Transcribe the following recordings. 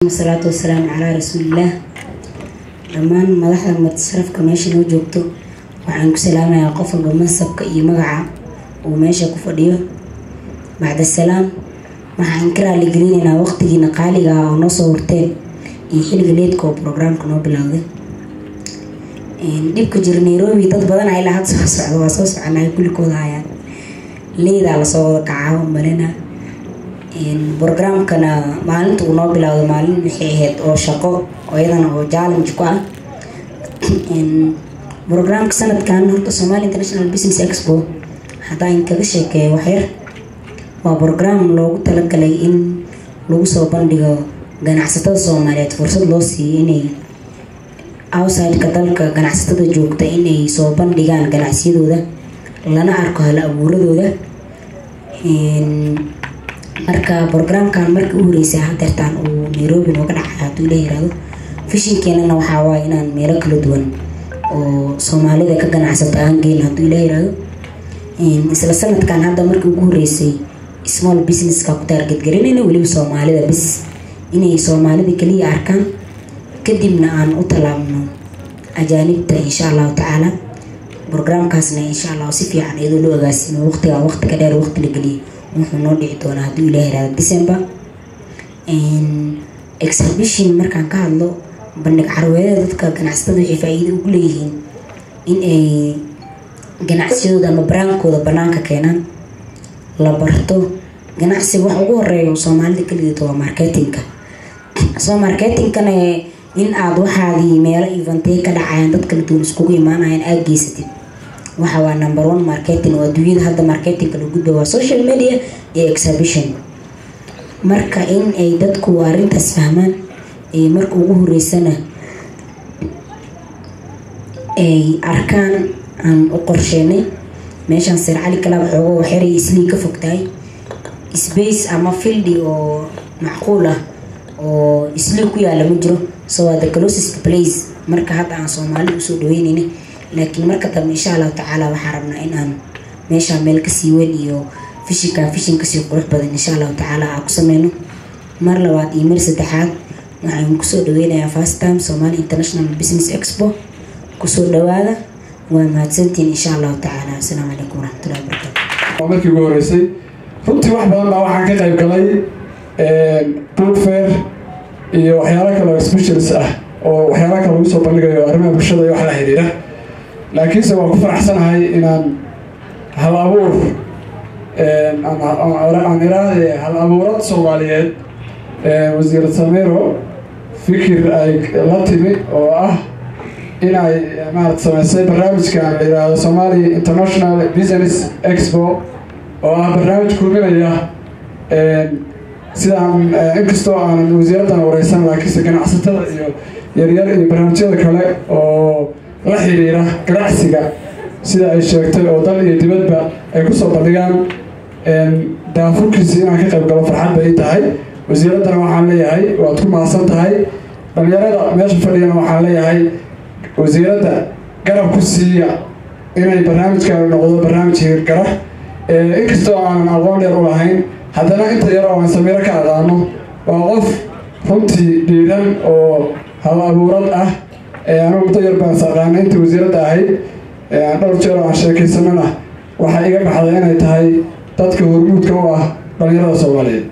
wasalaatu wasalaamu calaa rasuulillaah dhammaan madaxda mutasarafka meesha noo joogto waxaan ku salaamayaa qof walba mansabka iyo magaca uu meesha ku fadhiyo bacda salaam waxaan ka raaligelinaynaa waqtigiina qaaliga ah oo noo soo horteen iyo xilliga leedka oo brograamka noo bilowday dhibka jira nairobi dad badan a ilaa had soo socda waa soo soconay kullikooda hayaan leydaa lasoo wada kacaa umalina brograamkana maalinta uu noo bilowday maalin waxay ahayd oo shaqo oo iyadana oo challenge ku ah brograamka sanadkan horta somali international business expo haddaan kaga sheekeeyo waxyar waa brograam loogu talagalay in lagu soo bandhigo ganacsatada soomaaliyeed fursad loo siiyo inay outsideka dalka ganacsatada joogta inay soo bandhigaan ganacsiyadooda lana arko hal abuuradooda marka brograamkan markii u horeysay hadeertaan uu nairobi nooga dhacay hadduu ila yiraahdo fishinkeenana waxaa waaya inaan meelo kala duwan oo soomaalida ka ganacsato aan geyn hadduu ila yiraahdo isla sanadkan hadda markii ugu horeysay small businesska ku taargetgarinayna weliba soomaalida bis inay soomaalida kaliya arkaan kadibna aan u tallaabno ajaanibta insha allahu tacaala brograamkaasna insha allah si fiican iyadoo loo agaasimo waqtiga waqti ka dheer waqti la geliyay wuxuu noo dhici doonaa hadduu ilaah yiraahdo december exhibition markaan ka hadlo bandhig carweedada dadka ganacsatada waxay faa-iido ugu leeyihiin in ay ganacsiyadooda ama baraankooda banaanka keenaan la barto ganacsiga wax ugu horeeya soomaalida kaligeeto waa marketingka soo marketingkana in aada waxaadii meelo eventey ka dhacayaan dad kala duwan iskugu imaanayaan aada geysatid waxa waa number one marketing oo adduunyada hadda marketingka la gudba waa social media iyo exhibition marka in ay dadku arrintaas fahmaan marka ugu horeysana ay arkaan aan u qorsheenay meeshaan sir cali kalaab xoogo waxyaray islii ka fogtahay space ama fildi oo macquul ah oo islii ku yaala ma jiro so waa the closest place marka hadda aan soomaalida usoo dhaweynayna laakiin marka dambe insha allahu tacaala waxaa rabnaa in aan meeshaa meel kasii weyn iyo fishinka fishin kasii qurux badan insha allahu tacaala aa ku sameyno mar labaad iyo mar saddexaad waxaan kusoo dhaweynayaa first time somali international business expo kusoo dhawaada waa mahadsantiin insha allahu tacaala asalaamu calaykum waraxmatullahi wabarakatu markii ugu horeysay runtii wax badan baa waxaan ka qayb galay book fair iyo waxyaalo kale oo specials ah oo waxyaala kale lagu soo bandhigayo arrimaha bulshada iyo wax la xiriira laakiinse waan ku faraxsanahay inaan hal abuur aan iraahde hal abuurad soomaaliyeed wasiir samiro fikir ay la timi oo ah inay maarata sameysay barnaamijkan la yidhaahdo somalia international business expo oo ah barnaamij kulminaya sidaan inkastoo aanan wasiiraddan wareysan laakiinse ganacsatada iyo yaryar iyo barnaamijyada kale oo la xiriira ganacsiga sida ay sheegtay oo dal iyo dibadba ay kusoo bandhigaan daafurkiisi inaan ka qayb galo farxad bay tahay wasiiraddana waxaan leeyahay waad ku mahadsan tahay dhalinyarada meesha fadhiyana waxaan leeyahay wasiiradda garab ku siiya inay barnaamijkan noqdo barnaamij hirgara inkastoo aanan aqoon dheer u lahayn haddana inta yar oo aan samiiro ka aqaano waa qof runtii dhiiran oo hal abuurad ah anugu muddo yar baan saqaana inta wasiiradda ahayd dhowr jeer oo aan sheekaysanana waxaa iga baxday inay tahay dadka hormuudka u ah dhalinyarada soomaaliyeed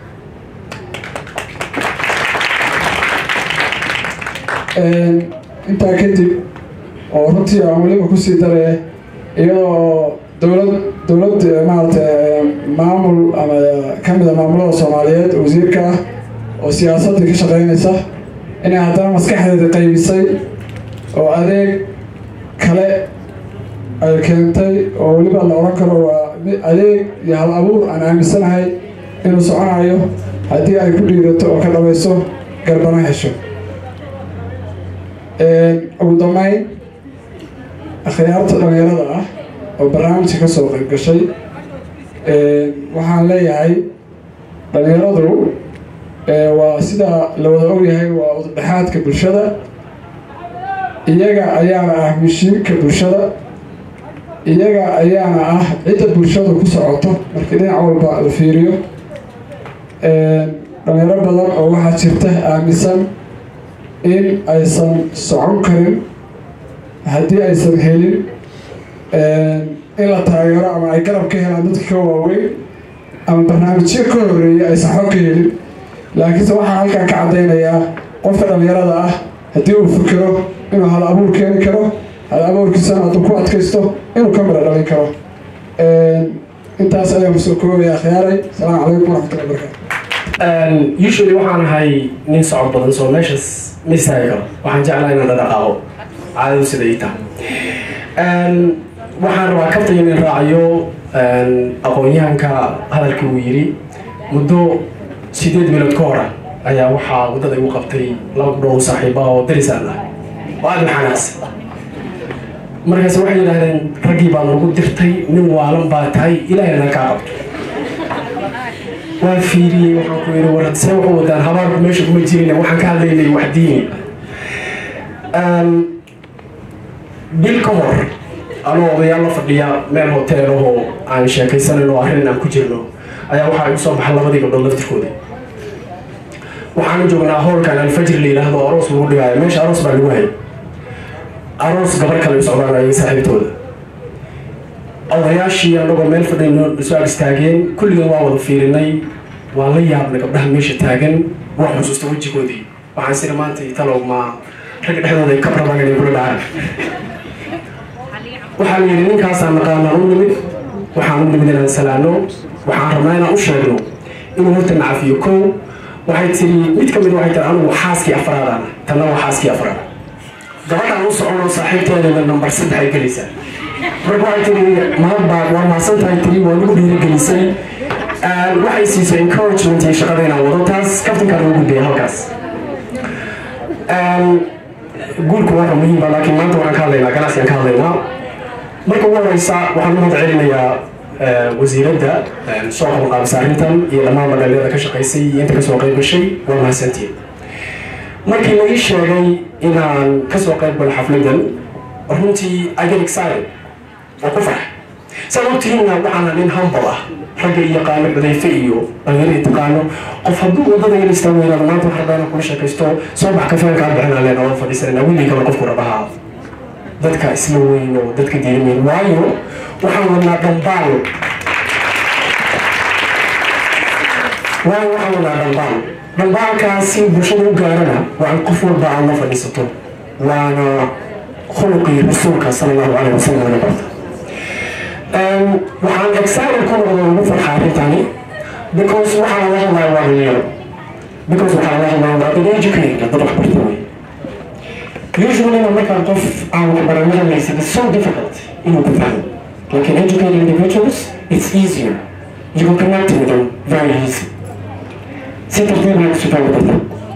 intaa kadib oo runtii aan weliba kusii daraya iyadoo dowlad dowlad maarata maamul ama kamida maamulada soomaaliyeed wasiirka ah oo siyaasadii ka shaqeynaysa inay haddana maskaxdeeda qaybisay oo adeeg kale ay keentay oo weliba la oran karo waa adeeg iyo hal abuur aan aaminsanahay inuu soconayo haddii ay ku dhiirato oo ka dhabayso garbana hesho ugu dambeyn akhyaarta dhalinyarada ah oo barnaamijka ka soo qayb gashay waxaan leeyahay dhalinyaradu waa sida la wada ogyahay waa udadhexaadka bulshada iyaga ayaana ah mishiinka bulshada iyaga ayaana ah cidda bulshadu ku socoto markii dhinac walba la fiiriyo dhalinyaro badan oo waxaa jirta aaminsan in aysan socon karin haddii aysan helin in la taageero ama ay garab ka helaan dadka ka waaweyn ama barnaamijyo ka horeeya aysan xog ka helin laakiinse waxaan halkan ka caddaynayaa qofka dhalinyarada ah haddii uu fikiro inuu hal abuur keeni karo hal abuurkiisana hadduu ku adkaysto inuu ka mira dhalin karo intaas ayaan kusoo koobaya akhyaaray asalaamu calaykum waraxmatullahi wabarakatu usually waxaan ahay nin socod badan soo meeshaas ma istaagi karo waxaan jeclaa inaan dhaqaaqo caadadu sida ii tahay waxaan rabaa kabta inaan raacayo aqoon-yahanka hadalkii uu yidhi muddo sideed bilood ka hora ayaa waxaa waddada igu qabtay laba gudhow saaxiiba oo darisaan ah oo aada u xanaaqsan markaas waxay yidhaahdeen raggii baa nagu dirtay nin waalan baa tahay ilaahina kaa qabto waan fiiriyey waxaan ku yidhi war see waxu wadaan habaarku meesha kuma jirin waxaan ka hadlaynay wax diini bil ka hor anoo odayaal la fadhiya meel hotel ahoo aan sheekaysanan oo arrin aan ku jirno ayaa waxaa igu soo baxa labadii gabdhood laftirkooda waxaanu joognaa howlkan alfajri la yidhaahdo aroos lagu dhigaayo meesha aroos baa lagu hayay aroos gabar kale u socdaan ayay saaxiibtooda odayaashii anagoo meel fadhayno soo ag istaageen kulligan waa wada fiirinay waa la yaabnay gabdhaha meesha taagan waa xusuusta wejigoodii waxaan siri maanta talow ma ragga dhexdooda ay ka rabaan inay kula dhacaan waxaa la yidhi ninkaasaan naqaanaan u nimid waxaan u nimid inaan salaano waxaan rabnaa inaan u sheegno inuu horta nacafiyo kow waxay tiri mid ka mid waxay tiri anigu xaaskii afraadaan tanna waa xaaskii afraad gabadhaan u soconoo saaxiibteedana nambar saddex ay gelaysaa marka waxay tiri mahadbaad waa mahadsan tahay tiri waa lagu dhiirigelisay waxay siisay encouragement iyo shaqada inaan wado taas kaftankaa loo gudbaya halkaas guulku waa muhiim ba laakiin maanta waxaan ka hadlaynaa ganacsigaan ka hadlaynaa marka ugu horeysa waxaan u mahad celinayaa wasiiradda soo qabanqaabisa arrintan iyo dhammaan magaalada ka shaqaysay iyo inta kasoo qayb gashay waa mahadsantiin markii la ii sheegay inaan kasoo qayb galo xafladan runtii I get excited oo ku farx saa ogtihiinna waxaana nin humble ah ragga iyo yaqaano cudayfe iyo dhalinyarada taqaano qof hadduu wadada in istaago yiraahdo maanta waxaan rabaa inaan kula sheekaysto soo bax kafeen kaa bixinaa leen oo fadhiisanayna willi kale qofku rabaha dadka isla weyn oo dadka diirimeyn waayo waxaan wadnaa dhambaal waayo waxaan wadnaa dhambaal dhambaalkaasi bulshada u gaarana waa in qof walba aad la fadhiisato waana khuluqii rasuulka sala allahu caleyh wasalam laga barta waxaan excited ku noqdo ugu farxa arrintani because waxaan la hadlaya waa dhalinyaro because waxaan la hadlaya waa dad educated dad wax barta wey usually markaan qof aan waxbaranada laysan it's so difficult inuu ku fahmo lakin educated individuals it's easier you can connect with them very easy si tartiib lagu sufaan barta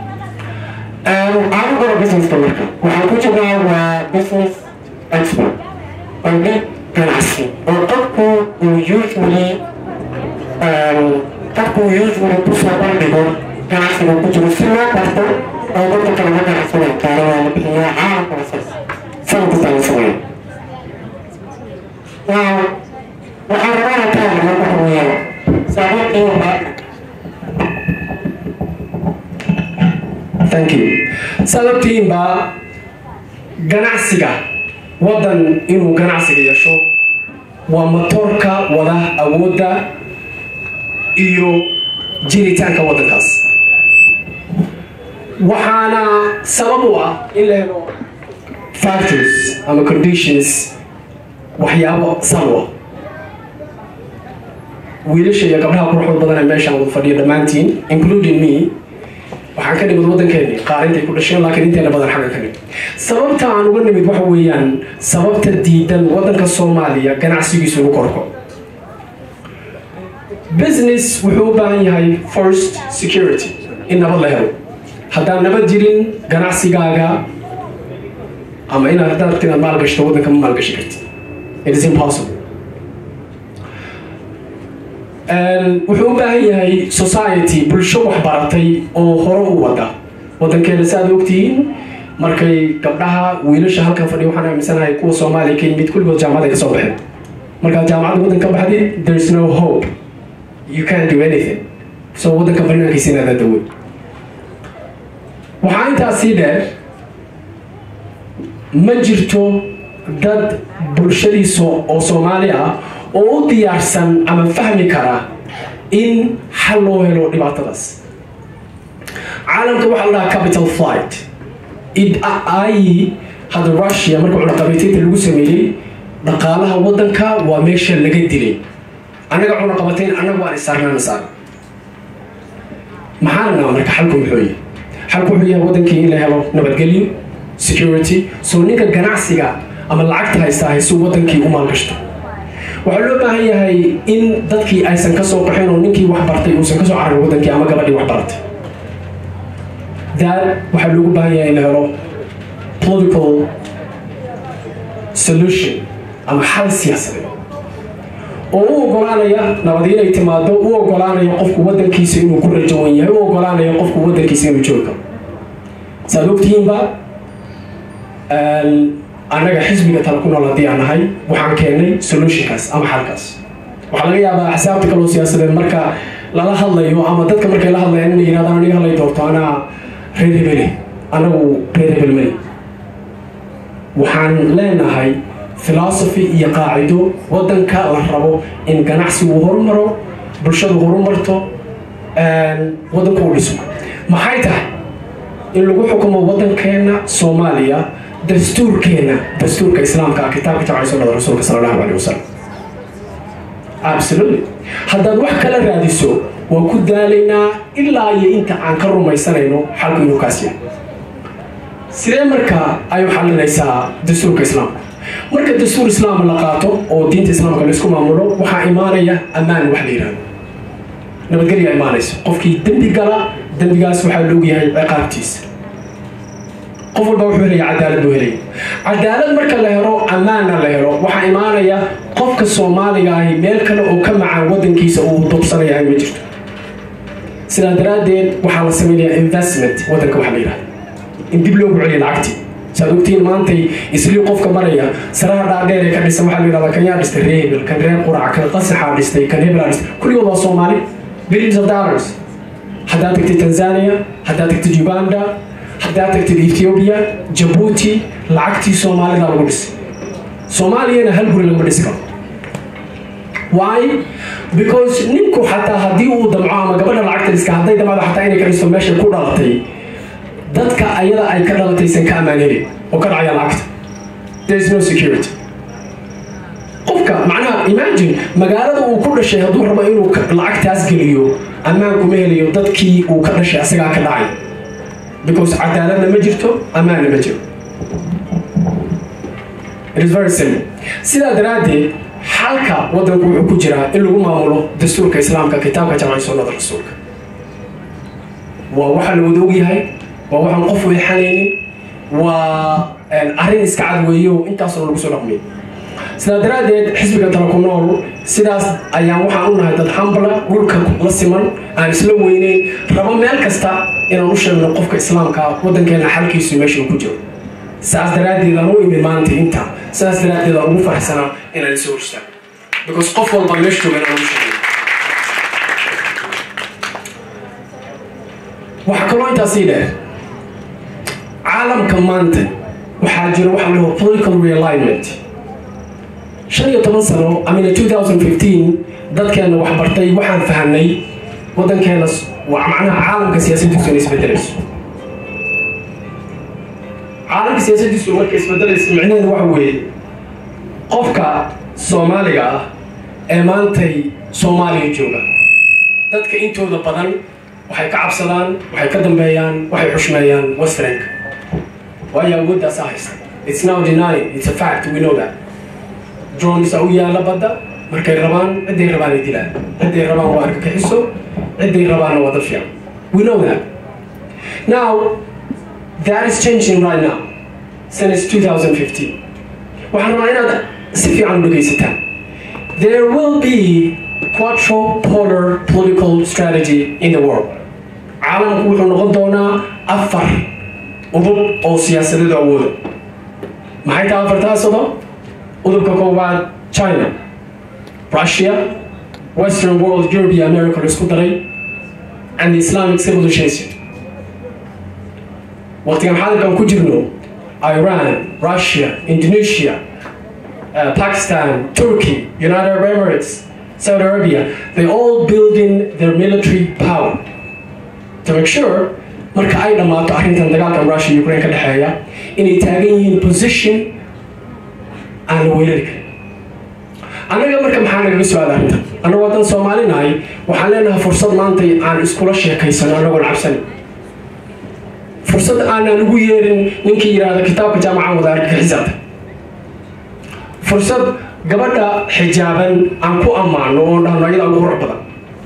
anigoo businesska marka waxaan ku jirnaa waa business expert bandhig ganacsi oo qofku uu usually qofku usually kusoo bandhigo ganacsiga ku jiro si loo barto oo dadka kale la ganacsanay gaaro waa la bixiyaa caalamka wasas sanadkastaa la sameeyo now waxaan rabaa ka hadlaa waxa weeyaan saaxiibkii waxaa thank you sababtiinba ganacsiga waddan inuu ganacsiga yeesho waa matoorka wada awoodda iyo jiritaanka waddankaas waxaana sabab u ah in la helo factors ama conditions waxyaabo salwa wiilasha iyo gabdhaha quruxda badan ee meeshaan wada fadhiya dhammaantiin including me waxaan ka nimid waddankeeni qaar intay ku dhasheen laakiin inteena badan xagga ka nimid sababta aan uga nimid waxa weeyaan sababta diidan waddanka soomaaliya ganacsigiisu ugu korko business wuxuu u baahan yahay first security in nabad la helo haddaan nabad jirin ganacsigaaga ama inaad haddaad rabti inaad maalgashto waddanka ma maalgashi karti it is impossible wuxuu u baahan yahay society bulsho waxbaratay oo hore u wada waddankeena si aad ogtihiin markay gabdhaha wiilasha halkan fadhiya waxaan aaminsanahay kuwa soomaaliya ka yimid kulligood jaamacad ay ka soo baxeen markaad jaamacadda waddan ka baxdid there is no hope you can't do anything soo waddanka banaankiisa inaad adawey waxaa intaas sii dheer ma jirto dad bulshadiisa oo soomaali ah oo u diyaarsan ama fahmi kara in xal loo helo dhibaatadaas caalamka waxaa la dhahaa capital flight ay hadda russia marka cunaqabateynta lagu sameeyey dhaqaalaha waddanka waa meesha laga dilay annaga cunaqabateyn annagu aan isaarnaan isaar maxaana naa marka xalku muxuu yahay xalku wuxuu yahay waddankii in la helo nabadgelyo security soo ninka ganacsiga ama lacagta haysta haysu waddankii u maalgashto waxaa loo baahan yahay in dadkii aysan ka soo qaxin oo ninkii wax bartay uusan ka soo cararin waddankii ama gabadhii wax baratay that waxaa loogu baahan yahay in la helo political solution ama xal siyaasadeed oo u ogolaanaya nabad inay timaado u ogolaanaya qofku waddankiisa inuu ku rajawan yahay u ogolaanaya qofku waddankiisa inuu joogi karo saad ogtihiinba annaga xisbiga tala ku nool haddii aan nahay waxaan keennay solutionkaas ama xalkaas waxaa laga yaabaa axsaabta kaloo siyaasadeed marka lala hadlayo ama dadka markay la hadlayaan inay yidhahdaan aniga halay doorto anaa reer hebele anagu reer hebel mali waxaan leenahay philosophy iyo qaacido waddanka la rabo in ganacsigu horumaro bulshadu horumarto waddanku u dhismo maxay tahay in lagu xukumo waddankeena soomaaliya dastuurkeena dastuurka islaamka ah kitaabka jabcay sunnada rasuulka sala allahu aleyh wasalam absolutely haddaad wax kala raadiso waan ku daalaynaa ilaa iyo inta aan ka rumaysanayno xalku inuu kaas yahay sidee markaa ay u xalinaysaa dastuurka islaamka marka dastuur islaam la qaato oo diinta islaamka laisku maamulo waxaa imaanaya ammaan wax la yidhahdo nabadgelya imaanaysa qofkii dembi gala dembigaas waxaa la ogyahay ciqaabtiisa qof walba wuxuu helaya cadaalad buu helaya cadaalad marka la helo ammaanna la helo waxaa imaanaya qofka soomaaliga ahi meel kale oo ka macaan waddankiisa uu dobsanayahay ma jirto sidaa daraaddeed waxaa la samaynayaa investment waddanka waxa la yidhahda in dib loogu celiya lacagtii saad ogtiin maantay islii qofka maraya saraha dhaadheer ee ka dhisan waxaa la yidhahdaa kan yaa dhistay reer hebel kan reer qurac kan qasaxaa dhistay kan hebelaa dhistay kulligood waa soomaali billions of dollars haddaad tagtid tanzania haddaad tagtid uganda haddaad tagtid ethiopia jabuuti lacagtii soomaalida lagu dhisay soomaaliyana hal guri lagama dhisi karo why because ninku xataa haddii uu damco ama gabadha lacagta dhiska hadday damcdo xataa inay ka dhisto meesha ku dhalatay dadka ayada ay ka dhalataysan ka ammaan helin oo ka dhacaya lacagta there is no security qofka macnaha imagine magaalada uu ku dhashay hadduu rabo inuu lacagtaas geliyo ammaan kuma helayo dadkii uu ka dhashay asagaa ka dhacay because cadaaladna ma jirto ammaanna ma jiro it is very simple sidaa daraaddeed xalka waddanku wuxuu ku jiraa in lagu maamulo dastuurka islaamka kitaabka jamci sunnada rasuulka waa waxaa la wada ogyahay waa waxaan qof weexanaynin waa arrin iska cad weeyo intaasoo lagu soo dhaqmay sidaa daraaddeed xisbiga tala ku nool sidaas ayaan waxaan u nahay dad hambla dhulka la siman aan isla weyneyn rabo meel kasta inaan u sheegno qofka islaamka waddankeena xalkiisu meesha ku jiro saas daraaddeed aan u imid maanta inta saas daraaddeed aan ugu faraxsanaa inaan isoo horstaago because qof walba meesha joogan aan u sheegay waxaa kaloo intaas sii dheer caalamka maanta waxaa jira waxa la dhaho political realignment shan iyo toban sano amina 2015 dadkeena wax bartay waxaan fahanay waddankeena waa macnaha caalamka siyaasaddiisu inay isbedelayso caalamka siyaasaddiisu markay isbedelayso micnaheedu waxa weeye qofka soomaaliga ah ee maantay soomaaliya jooga dadka intooda badan waxay ka cabsadaan waxay ka dambeeyaan waxay xushmeeyaan westernka waayo awooddaasa haysta it's now denying it's a fact we know that drones u yaala badda markay rabaan ciday rabaan ay dilaan ciday rabaan waa argagixiso ciday rabaanna waa dad fiican we know that now that is changing right now since 2015 waxaan rabaa inaad si fiican u dhegaysataan there will be quadrupolar political strategy in the world caalamku wuxuu noqon doonaa afar udub oo siyaasadeed awooda maxay tahay afartaasado udubka koowaad china russia western world europe iyo america la isku daray and the Islamic civilization. waqtigan xaadirkan ku jirno Iran, Russia, Indonesia, uh, Pakistan, Turkey, United Arab Emirates, Saudi Arabia, they all building their military power to make sure marka ay dhammaato arrintan dagaalkan Russia iyo Ukraine ka dhexeeya inay taagan yihiin position aan la weerari karin annaga marka maxaa nagaga su-aala arrintan annagu haddaan Soomaali nahay waxaan leenahay fursad maanta aan iskula sheekaysano annagoon cabsan fursad aanan ugu yeerin ninkii yidhaahda kitaabka jaamacan wada argagixisada fursad gabadha xijaaban aan ku ammaano oon dhahno ayadaa ugu qurux badan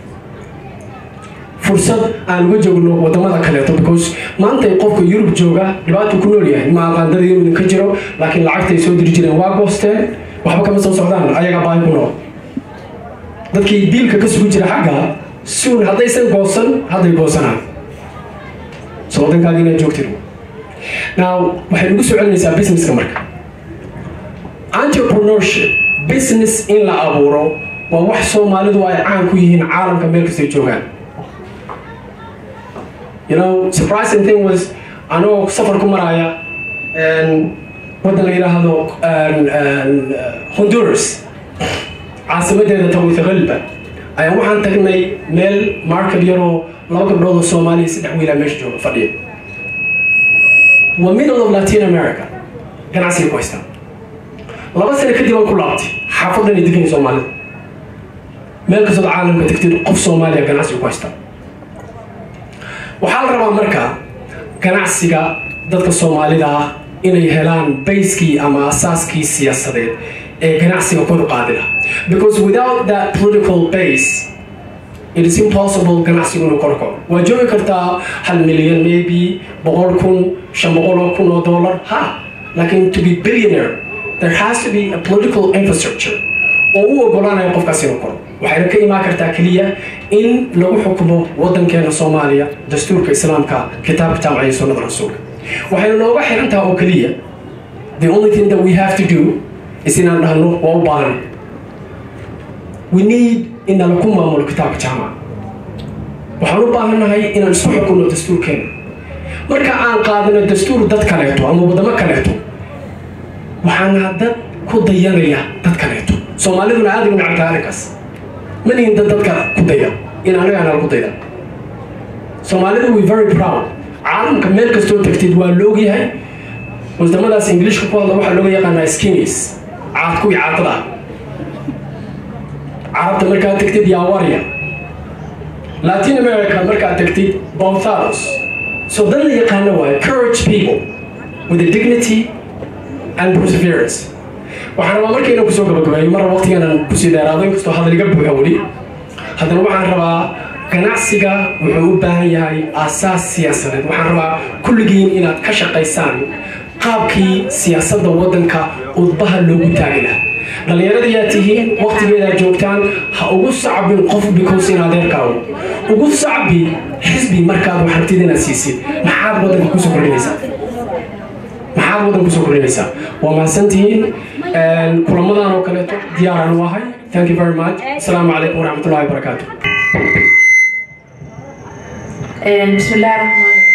fursad aan uga joogno wadamada kaleeto because maanta qofka yurub jooga dhibaatuu ku nool yahay ma aqaandada yurub idinka jiro laakiin lacagtay soo diri jireen waa goosteen waxba kama soo socdaan ayagaa baahi ku nool dadkii biilka ka sugu jira xagga suun haddaysan goosan hadday goosanaan so waddankaaga inaad joogtid now waxay ugu soo celinaysaa businesska marka entrepreneurship business in la abuuro waa wax soomaalidu ay caan ku yihiin caalamka meel kastay joogaan you know surprising thing was anoo safar ku maraya waddan la yidhaahdo honduras caasimadeeda tawitaqalba ayaan waxaan tagnay meel market yaroo laba gabdhood oo soomaaliya saddex wiilaa meesha jooga fadhiya waa middle of latin america ganacsiga ku haystaan laba sano kadib aan ku laabtay xaafadan ay degan soomaalida meel kastood caalamka tagtid qof soomaaliya ganacsiga ku haystaan waxaa la rabaa marka ganacsiga dadka soomaalida ah inay helaan bayskii ama asaaskii siyaasadeed ee ganacsiga kor u qaadi laha because without that political base it is impossible ganacsigu inuu kor kaco waa joogi kartaa hal milyan maybe boqol kun shan boqol oo kun oo dollar ha laakiin to be billionaire there has to be a political infrastructure oo u ogolaanaya qofkaas inuu koro waxayna ka imaan kartaa keliya in lagu xukumo waddankeena soomaaliya dastuurka islaamka kitaabka jaamacaya sunnada rasuulka waxayna nooga xirantaha oo keliya the only thing that we have to do is inaan dhahno waa u baahan we need in nalaku maamulo kitaabka jaamaca waxaan u baahannahay inaan isku xukunno dastuurkeena marka aan qaadano dastuur dad kaleeto ama waddamo kaleeto waxaana dad ku dayanaya dad kaleeto soomaaliduna aada ugu nacabtaa arrinkaas ma nihin dad dadka ku daya in anaga anala ku dayda soomaalidu we very proud caalamka meel kastoo tagtid waa loogyahay wadamadaas ingiliishka ku hadla waxaa looga yaqaanaa skinis caad kuwii caadada ah carabta markaad tagtid yawarya latin america markaad tagtid bouthados so dad la yaqaano waayo courage people with a dignity and perseverance waxaan rabaa markayna kusoo gabagabeeyo mar waqtiganan kusii dheeraado inkastoo hadal iga buuxa weli haddana waxaan rabaa ganacsiga wuxuu u baahan yahay aasaas siyaasadeed waxaan rabaa kulligiin inaad ka shaqaysaan qaabkii siyaasadda waddanka udbaha loogu taagi lahaa dhallinyarada yaa tihiin waqtigeedaa joogtaan ha ugu sacbin qof because in adeerkaawo ugu sacbi xisbi markaad wax rabtid inaad siisid maxaad waddanka kusoo kordhinaysaa maxaad waddan kusoo kordhinaysaa waa mahadsantihiin kulamadan oo kaleeto diyaaraan u ahay thank you very much asalaamu calaykum waraxmat ullahi wabarakaatu بسم الله الرحمن الرحيم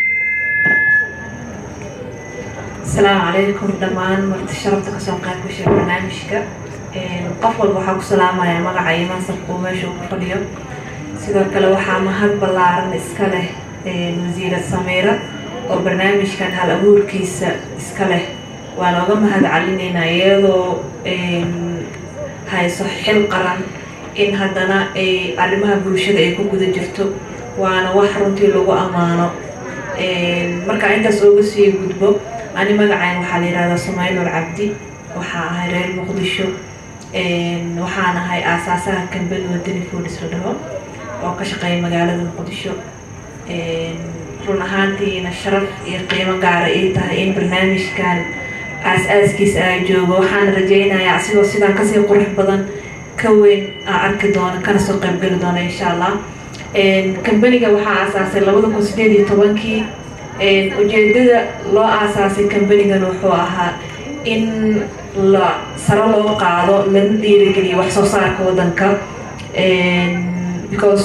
السلام عليكم دمان مرت شرفت كسون قاعد بشير برنامجك qof walba waxaa ku salaamaya magaca iyo mansabka uu meesha ugu fadhiyo sidoo kale waxaa mahad ballaaran iska leh wasiirad sameera oo barnaamijkan hal abuurkiisa iska leh waa looga mahad celinaynaa iyadoo hayso xil qaran in haddana ay arrimaha bulshada ay ku guda jirto waana wax runtii lagu ammaano markaa intaas ooga sii gudbo ani magacayn waxaa la yihahdaa sumaylor cabdi waxaa ahay reer muqdisho waxaan ahay aasaasaha kambani wadani foodis la dhaho oo ka shaqeeya magaalada muqdisho run ahaantiina sharaf iyo qiimo gaara ii tahay in barnaamijkan aas-aaskiisa aa joogo waxaan rajaynayaa asigoo sidaan kasii qurux badan ka weyn aa arki doono kana soo qaybgeli doono insha allah kambaniga waxaa aasaasay labada kun sideed iyo tobankii ujeedada loo aasaasay kambanigan wuxuu ahaa in la saro loo qaado lana dhiirigeliyo wax soo saarka wadanka because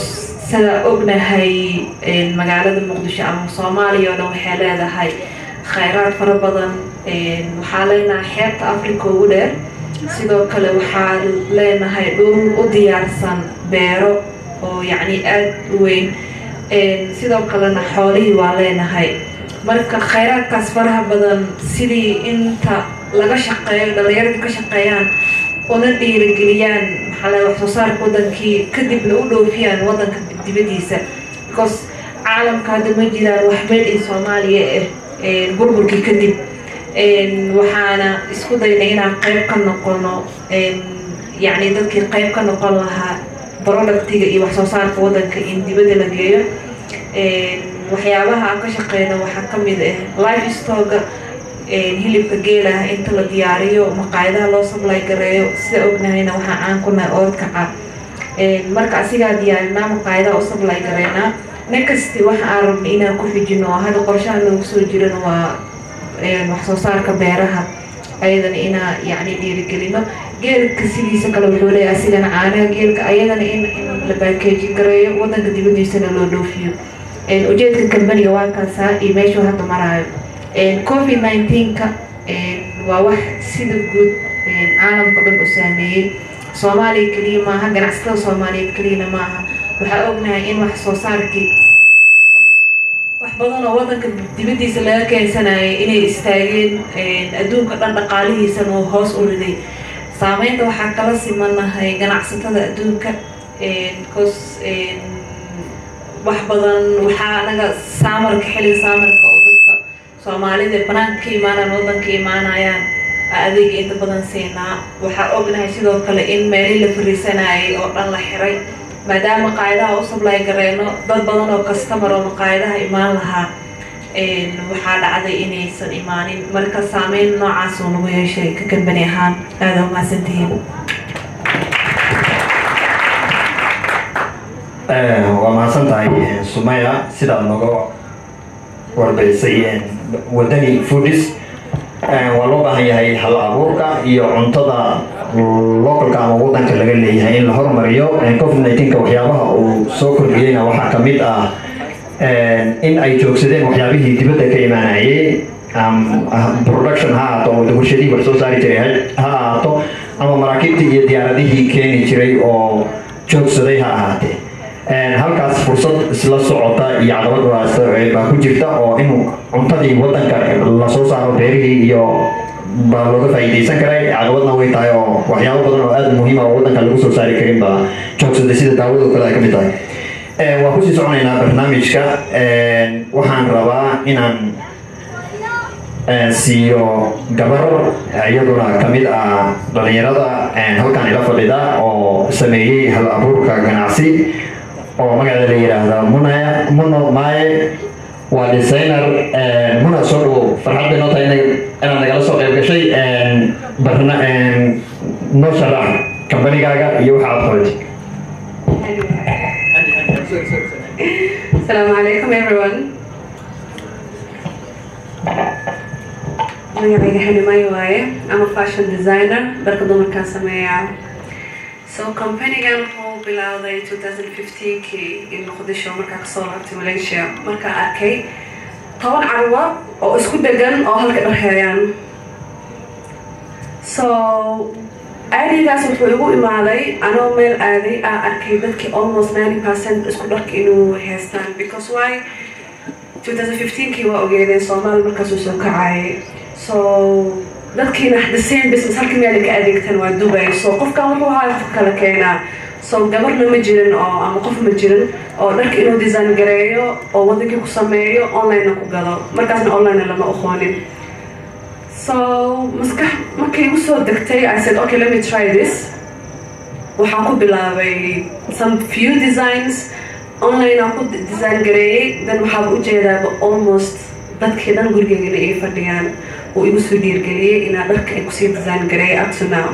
sida ognahay magaalada muqdisho ama soomaaliya oo dhan waxay leedahay khayraad fara badan waxaa leenahay xeebta africa ugu dheer sidoo kale waxaa leenahay dhul u diyaarsan beero oo yacni aada u weyn sidoo kalena xoolihii waa leenahay marka khayraadkaas faraha badan sidii inta laga shaqeeyo dhallinyarada ka shaqeeyaan una dhiirigeliyaan maxaa le wax soo saarka wadankii kadibna u dhoofiyaan wadanka dibadiisa because caalamka hadda ma jiraan wax meel in soomaaliya ah burburkii kadib waxaana isku daynay inaan qayb ka noqono yacni dadkii qayb ka noqon lahaa productiga iyo wax soo saarka wadanka in dibadda la geeyo waxyaabaha aan ka shaqeyno waxaa ka mid ah life stoga hilibka geelaha inta la diyaariyo maqaayadaha loo sablay gareeyo sida ognahayna waxaa caan ku nahay oodkaca marka asigaa diyaarinaa maqaayadaha u sablay gareynaa nakasti waxa aan rabnay inaan ku xijino oo hadda qorshaha noogu soo jiran waa wax soo saarka beeraha ayadana inaa yacni dhiirigelino geelka sidiisa kale wuxuu leeyahay asigana caanaha geelka ayadana in in la baakeejin gareeyo wadanka dibadiisana loo dhoofiyo ujeedka kambaniga waa kaasaa iyo meeshuu hadda maraayo covid nineteenka waa wax sida guud caalamka dhan u saameeyey soomaaliya keliya maaha ganacsatada soomaaliyeed keliyana maaha waxaa ognahay in wax soo saarkii wax badan oo wadanka dibadiisa laga keensanayay inay istaageen adduunka dhan dhaqaalihiisana uu hoos u riday saameynta waxaa kala simanahay ganacsatada adduunka bcause wax badan waxaa anaga saamarka xilliga saamarka oo dadka soomaalida banaanka ka imaanaan wadanka imaanayaan adeega inta badan siinaa waxaa ognahay sidoo kale in meelii la fariisanayay oo dhan la xiray maadaama maqaayadaha u sablay gareyno dad badan oo kastamar oo maqaayadaha imaan lahaa waxaa dhacday inaysan imaanin marka saameyn noocaas uu nagu yeeshay ka kambani ahaan aada umahadsantihiin waa mahadsan tahay sumaya sidaad nooga warbaysay wadani foodis waa loo baahan yahay hal abuurka iyo cuntada localka ama wadanka laga leeyahay in la hormariyo covid nineteenka waxyaabaha uu soo kordhiyeyna waxaa kamid ah in ay joogsadeen waxyaabihii dibadda ka imaanayay production ha ahaato oo warshadihii wax soo saari jiray ha ahaato ama maraakiibtii iyo diyaaradihii keeni jiray oo joogsaday ha ahaatee halkaas fursad isla socota iyo caqabad baa ku jirta oo in cuntadii wadanka lasoo saaro beerihii iyo baa looga faa'iidaysan karay caqabadna way tahay oo waxyaabo badan oo aada muhiima oo wadanka lagu soo saari karin baa joogsaday sida daawado kale ay ka mid tahay waan kusii soconaynaa barnaamijka waxaan rabaa inaan siiyo gabar iyaduna kamid ah dhalinyarada halkan ila fadhida oo sameeyey hal abuurka ganacsi oo magaceeda la yidhaahda munaya muno maaye waa designer muna soo dhawow farxad bay noo tahay inaad nagala soo qayb gashay barna noo sharax kambanigaaga iyo waxa aad qabatay Assalamu alaikum everyone. magacayga xilimayo waaye ama fashion designer dharka dumarkaan sameeyaa so companigan wuxuu bilowday 2015kii in muqdisho markaa kasoo laabtay malaysia markaa arkay toban carwa oo isku degan oo halka dhar heeyaan so aadigaas wuxuu igu imaaday anoo meel aaday aa arkay dadkii almost 90 percent isku dharka inuu haystaan because why 2015kii waa ogeedeen soomaali markaasuu soo kacayay so dadkiina the same business halka meel ka adeegtan waa dubay so qofkan wuxuu ahaa qof kala keenaa so gabarna ma jirin oo ama qof ma jirin oo dharka inuu design gareeyo oo wadankii ku sameeyo online ku gado markaasna online lama aqoonin so maskax markay igu soo degtay i said okay let me try this waxaan ku bilaabay some few designs online aan ku design gareeyey then waxaaba ujeedaaba almost dadkii dhan gurigeygana ay fadhiyaan uu igu soo dhiirgeliyey inaa dharka ay kusii design gareeyay up to now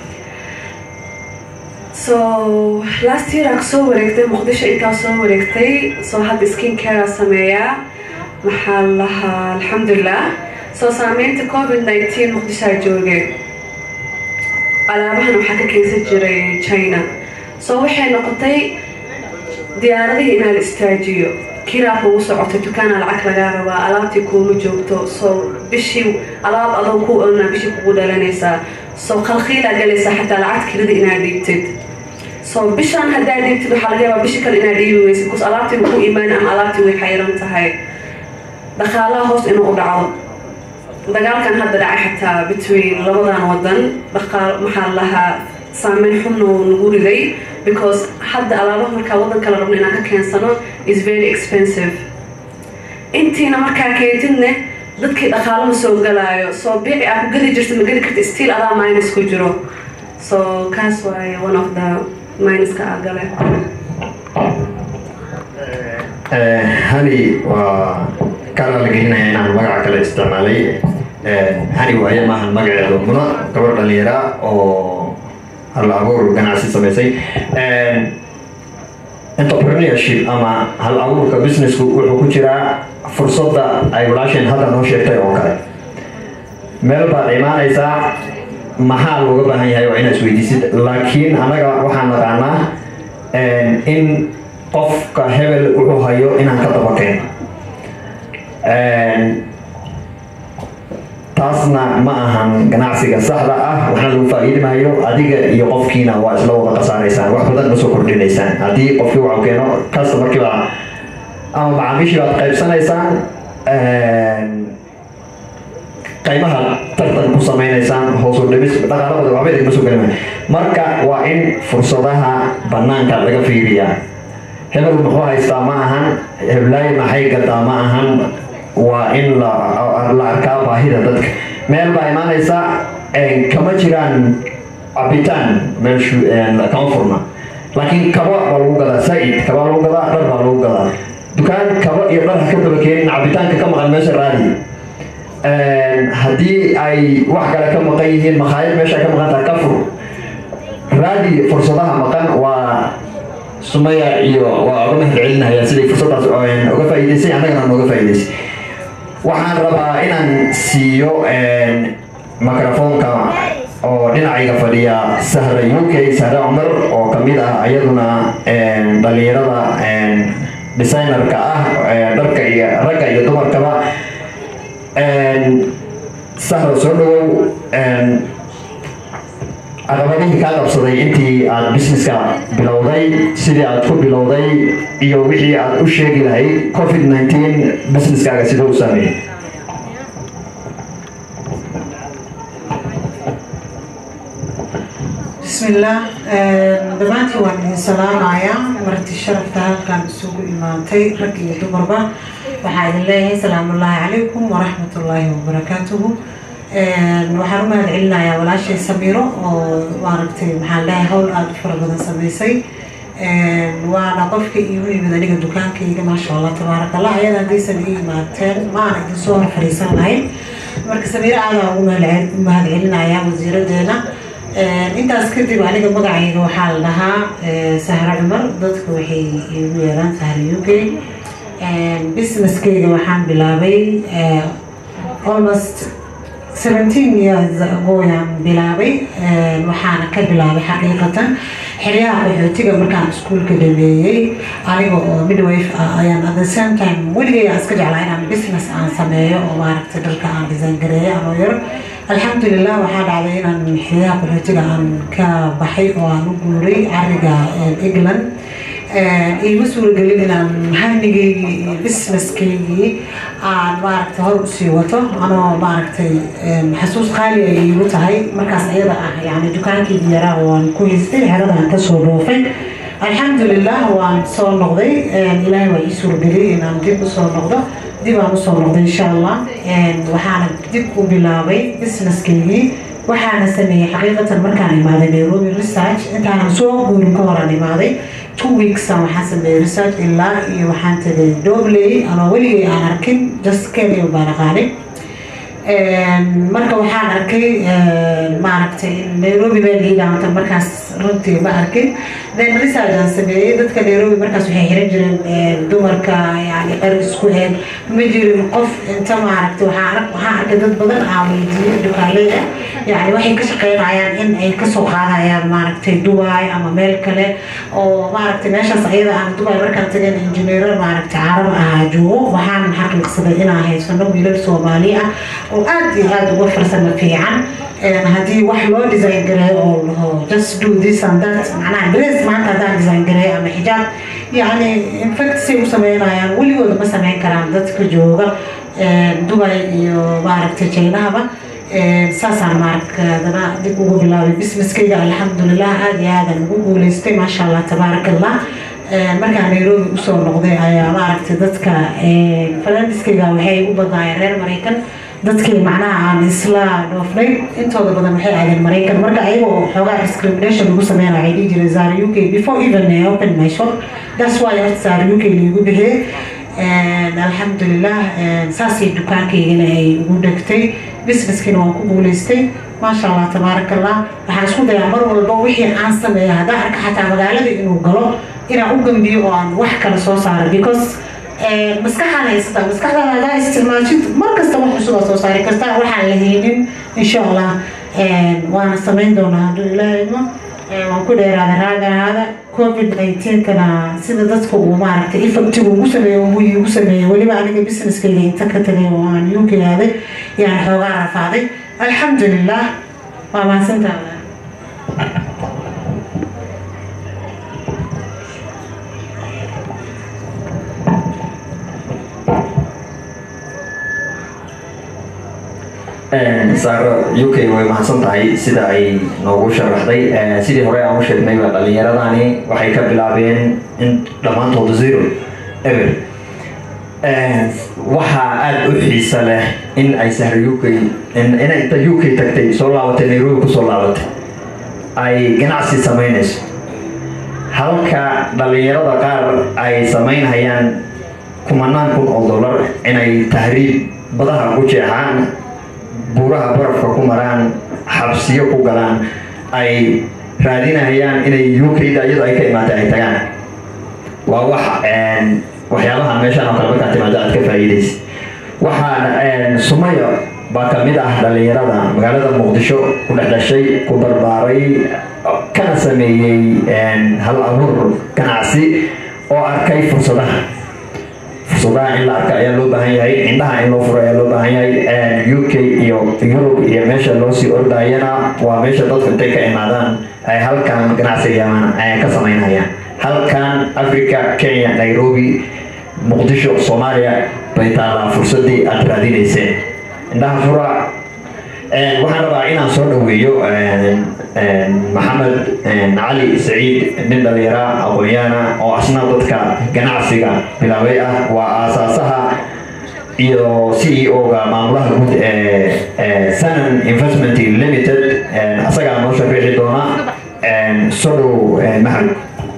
so last year aan soo wareegtay muqdisho intaa soo wareegtay so hadda skin care sameeyaa maxaa lahaa alxamdulilah soo saameynta covid nineteen muqdishoa joogeen alaabahan waxaa ka keensan jiray china so waxay noqotay diyaaradihii inaa la istaajiyo kiraa kugu socoto dukaana lacag lagaa rabaa alaabtii kuuma joogto soo bishii alaab adoo ku oonaa bishii kugu dhalanaysaa soo khalkhiilaa galaysaa xataa lacag kirada inaad dhiibtid soo bishaan haddaa dhiibtid waxaa laga yaabaa bishii kale inaad dhiibi weysid bcause alaabtii ku imaan ama alaabtii way xayiran tahay dhaqaalaha hoos inuu u dhacdo dagaalkan hadda dhacay xataa between labadan wadan dhaqaal maxaa lahaa saameyn xunna uu nagu riday because hadda alaabaha markaa wadan kala rabno inaan ka keensano is very expensive intiina markaa keentidne dadkii dhaqaalo ma soo galaayo soo biici aa ku gadi jirta ma gadi karta still adaa minus ku jiro so kaas waaye one of the minuska aa gale hani waa karaa la gelinaya inaan magaca kale isticmaalay hani waaye maahan magaceedu muna gabar dhalinyara oo hal abuur ganacsi samaysay entrepreneurship ama hal abuurka businessku wuxuu ku jiraa fursadda ay walaasheen hadda noo sheegtay oo kale meel baad imaanaysaa maxaa looga baahan yahay waa inaad isweydiisid laakiin annaga waxaan naqaanaa in qofka hebel wuxuu hayo inaan ka dabakeen taasna ma ahan ganacsiga saxda ah waxna lagu faa'iidi maayo adiga iyo qofkiina waa isla wada qasaanaysaan wax badan ma soo kordhinaysaan haddii qofkii waxu keeno customarkiiba ama macaamiishii baad qaybsanaysaan qaybaha tartan ku samaynaysaan hoos u dhimis dhaqaalahooda waxba idinma soo gelima marka waa in fursadaha banaanka laga fiiriyaa hebel muxuu haystaa ma ahan heblaayi maxay gadaa ma ahan waa in la arkaa baahida dadka meel baa imaanaysa kama jiraan cabitaan meeshu kama furna laakiin kaba baa lagu gadaa saa-id kaba lagu gadaa dhar baa lagu gadaa dukaan kaba iyo dhar ka daba keenin cabitaanka ka maqan meesha raadi haddii ay wax kale ka maqan yihiin makhaayad meesha ka maqantaa ka fur raadi fursadaha maqan waa sumaya iyo waa uga mahad celinaya siday fursadaas uga faa'iidaysay annagana nooga faa'iidaysay waxaan rabaa inaan siiyo microfoonka oo dhinacayga fadhiya sahra u k sahre cumar oo kamid ah ayaduna dhalinyarada designerka ah dharka iyo ragga iyo dumarkaba sahra soo dhawow caqabadihii kaa qabsaday intii aad businesska bilowday sidii aad ku bilowday iyo wixii aad u sheegi lahayd covid nineteen businesskaaga sida u saameeyey bismillaah dhammaantii waan idin salaamayaa marti sharafta halkaan isugu imaantay rag iyo dumarba waxaa idin leeyahay salaamullaahi calaykum waraxmatullaahi wabarakaatuhu waxaan u mahad celinayaa walaashay samiiro oo maaragtay maxaan leeyahay hawl aada u fara badan samaysay waana qofka iigu yimid aniga dukaankayga maasha allah tabaaraka allah ayada haddaysan ii imaateen maana idin soo hor fadhiisan lahayn marka samiiro aadaa ugu mahad celinayaa wasiiradeena intaas kadib aniga magacayga waxaa la dhahaa sahra cumar dadka waxay iigu yeelaan sahra u k businesskeyga waxaan bilaabay almost seventeen years agoyaan bilaabay waxaana ka bilaabay xaqiiqatan xeryaha qaxootiga markaan iskuulka dhameeyey aniga oo midwife ah ayaan at the same time weligay aan iska jeclaa inaan business aan sameeyo oo maaragtay dharka aan design gareeyo anoo yar alxamdulilah waxaa dhacday inaan xeryaha qaxootiga aan ka baxay oo aan u guuray cariga england iima suuragelin inaan hamnigeygii iyo busineskeygii aan maaragtay hor usii wato anoo maaragtay xasuus qaali ay iigu tahay markaas iyada ah yani dukaankeygii yaraa waan ku haystay xeradaan kasoo dhoofay alxamdulilah waan soo noqday ilaahay waa ii suurageliyay inaan dib usoo noqdo dib aan usoo noqday insha allah waxaana dib u bilaabay busineskeygii waxaana sameeyey xaqiiqatan markaan imaaday nairobi research intaanan soo guurin ka horaan imaaday two weeksan waxaan sameeyey research ilaa iyo waxaan tagay dobley anoo weligay aan arkin just kenya baan aqaanay marka waxaan arkay maaragtay nairobi baa liidaamta markaas runtii ma arkin then research aan sameeyey dadka nairobi markaas waxay xiran jireen dumarka yani er isku heen ma jirin qof inta maaragtay waxaan waxaan arkay dad badan aan weydiiyey dukaaleyda yani waxay ka shaqeynayaan in ay kasoo qaadayaan maaragtay dubai ama meel kale oo maaragtay meeshaas ayada aan dubai markaan tageen injineero maaragtay carab ahaa joogo waxaan xaqiiqsaday inaan haysano wiilal soomaali ah oo aad iyo aad uga farsamo fiican haddii wax loo design gareeyo oo laho just do this and that macnaha dress maanta haddaan design gareeyo ama xijaab yani infact say u sameynayaan weligood ma sameyn karaan dadka jooga dubai iyo maaragtay jaynahaba saasaan maaragtadana dib ugu bilaabay businesskayga alxamdulilah aada iyo aadan ugu guuleystay maasha allah tabaaraka allah markaan nairobi usoo noqday ayaa maaragtay dadka falandiskayga waxay u badnaayeen reer maraykan dadkii macnaha aan isla dhoofnay intooda badan waxay aadeen maraykan marka ayagoo xoogaa discrimination lagu sameyn waxay dhihi jireen zara u k before even I open my shop that's why horta zara u k laigu bixiyey alxamdulilah saasay dukaankaygana ay ugu dhegtay businesskiina waan ku guuleystay maasha allah tabaaraka allah waxaan isku dayaa mar walba wixii aan sameeya haddaan arka xataa magaalada inuu galo inaan u gambiyo oo aan wax kale soo saaro because maskaxaan haysata maskaxdaada hadaa isticmaashid mar kasta wax cusub aa soo saari kartaa waxaan la haynin insha allah waana samayn doonaa hadduu ilaahay idmo waan ku dheeraaday raaga ahaada covid 19kana sida dadka uu maaragtay effectiga ugu sameeyo uu igu sameeyey weliba aniga businesskayga inta ka tagay oo aan uk aaday yaan xoogaa rafaaday alxamdulilah waa mahadsantaada saaro u k way mahadsan tahay sida ay noogu sharaxday sidii hore aan u sheegnayba dhalinyaradani waxay ka bilaabeen in dhammaantooda zero ever waxaa aada u xiisa leh in ay sahra u k inay inta u k tagtay soo laabatay nairobi kusoo laabatay ay ganacsi samaynayso halka dhalinyarada qaar ay samaynhayaan kumanaan kun oo dollar inay tahriib badaha ku jeexaan buuraha barafka ku maraan xabsiyo ku galaan ay raadinayaan inay u k-da iyadoo ay ka imaatay ay tagaan waa wax waxyaabaha meeshaan oo kale markaad timaado aad ka faa'iidaysa waxaa sumaya baa kamid ah dhalinyarada magaalada muqdisho ku dhex dhashay ku barbaaray kana sameeyey hal abuur ganacsi oo arkay fursadaha fursadaha in la arka ayaa loo baahan yahay indhaha in loo furo ayaa loo baahan yahay u k iyo yurub iyo meesha loo sii ordayana waa meesha dadku intay ka imaadaan ay halkan ganacsiga ka samaynayaan halkan africa kenya nairobi muqdisho soomaaliya bay taalaa fursadii aad raadinayseen indhaha fura waxaan rabaa inaan soo dhaweeyo maxamed cali saciid nin dhalinyara aqoonyaana oo asna dadka ganacsiga bilaabay ah waa aasaasaha iyo c e o-ga maamulaha guud ee sanan investment limited asagaa noo sharixi doona soo dhow maxamed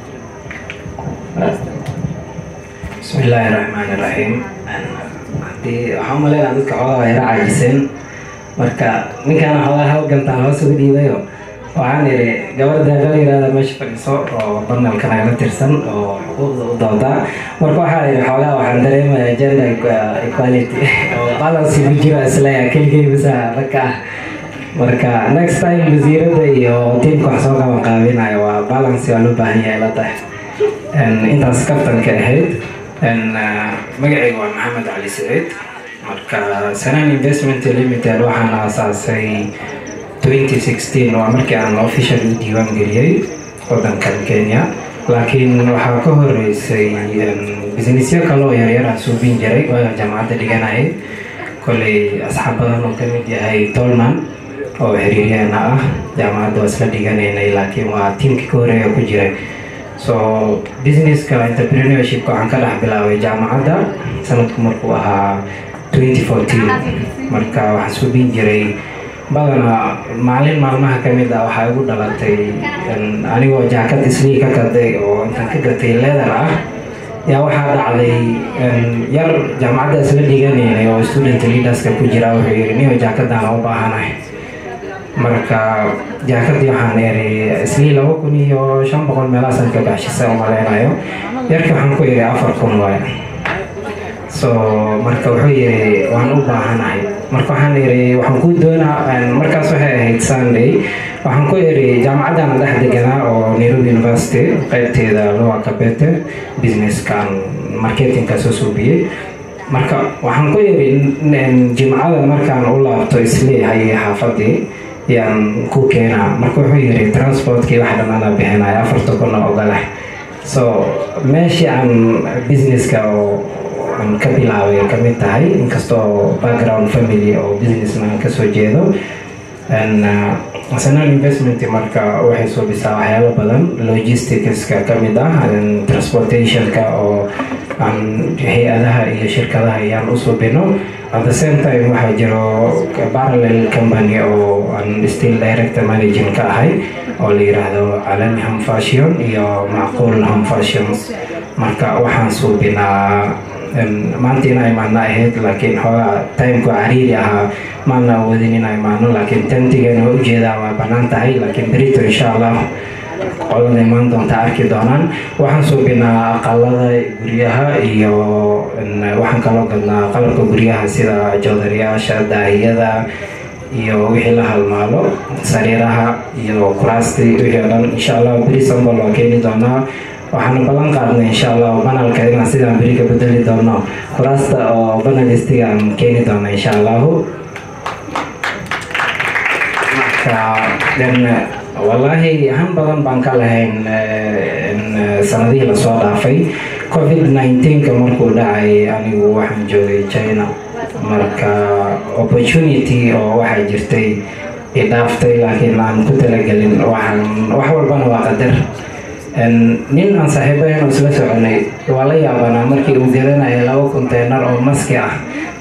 بسم الله الرحمن الرحيم hadii waxaan umaleynaa dadka xoogaa yara caajiseen marka ninkaan xoogaa hawgantaan hoos ugu dhiibayo waxaan idhi gabar deeqal yiraahda meesha fadhiiso oo banalkan ayla tirsan oo xuquuqda u doodaa marka waxaan idhi xoogaa waxaan dareemaya gender equality oo balance ku jiro isleeya keligay bisa ragka ah marka next time wasiiradda iyo tiimka wax soo qaban qaabinayo waa balance waa loo baahan yahay la tahay intaas kaftanka ahayd magacayga waa maxamed cali saciid marka sanan investment limited waxaan aasaasay 2016 waa markii aan official u diiwaan geliyey wadankan kenya laakiin waxaa ka horeysay businessyo kale oo yaryar aan suubin jiray oo jaamacadda dhiganayay koley asxaab badan oo kamid yahay tolman oo xiriiryaana ah jaamacadda waa isla dhiganaynay laakiin waa tiimkii ka horeeya ku jiray so businesska entrepreneurship waxaan ka dhex bilaabay jaamacadda sanadku markuu ahaa 2014 marka waxaan suubin jiray badanaa maalin maalmaha ka mid ah waxaa igu dhalatay anigoo jaakad islii ka gaday oo intaan ka gatay leather ah yaa waxaa dhacday yar jaamacadda isla dhiganaynay oo student leaderska ku jira wuxuu yidhi niyo jaakadaan u baahanahay marka jaakadii waxaan iri islii laba kun iyo shan boqol meelahaasaan ka baxshisa umaleynayo yarkii waxaan ku iri afar kun waay so marka wuxuu yiri waan u baahanahay marka waxaan iri waxaan ku doonaa markaas waxay ahayd sunday waxaan ku iri jaamacaddan dhex deganaa oo nairobi university qaybteeda lowa kabete businesskan marketingka soo suubiyey marka waxaan ku iri jimcada markaan u laabto isleeyahay xaafadii yaan ku keenaa marka wuxuu yiri transportkii wax dhan anaa bixinaya afarta kuna ogolah so meeshii aan businesska oo aan ka bilaabay ka mid tahay inkastoo background family oo businessman kasoo jeedo national investment marka waxay soo bisaa waxyaalo badan logisticska ka mid ah transportationka oo aan hay-adaha iyo shirkadaha ayaan u subino at the same time waxaa jiro parallel company oo aan still director managing ka ahay oo la yiraahdo calami home fashion iyo macquul home fashions marka waxaan suubinaa maanta inaa imaano ahayd laakiin xoogaa timku cariiri ahaa maana awoodin inaa imaano laakiin tentigana waa ujeedaa waa banaan tahay laakiin berito insha allah qolada imaan doonta arki doonaan waxaan suubinaa aqalada guryaha iyo waxaan kaloo gadnaa qalabka guryaha sida joodariyaasha daahiyada iyo wixii la halmaalo sariiraha iyo kuraastii wixii o dhan insha allah beri sambal waa keeni doonaa waxaana ballan qaadnay insha allah banalka inaan sidaan beri ka bedeli doono kuraasta oo banalistiga aan keeni doono insha allahu marka wallaahi han badan baan ka lahayn sanadihii lasoo dhaafay covid 19ka markuu dhacay anigu waxaan joogay china marka opportunity oo waxaa jirtay idhaaftay laakiin aan ku talagelin waxaan wax walbana waa qadar nin aan saaxiibayn oo isla soconay waa la yaabanaa markii uu garanaya laba konteynar oo maski ah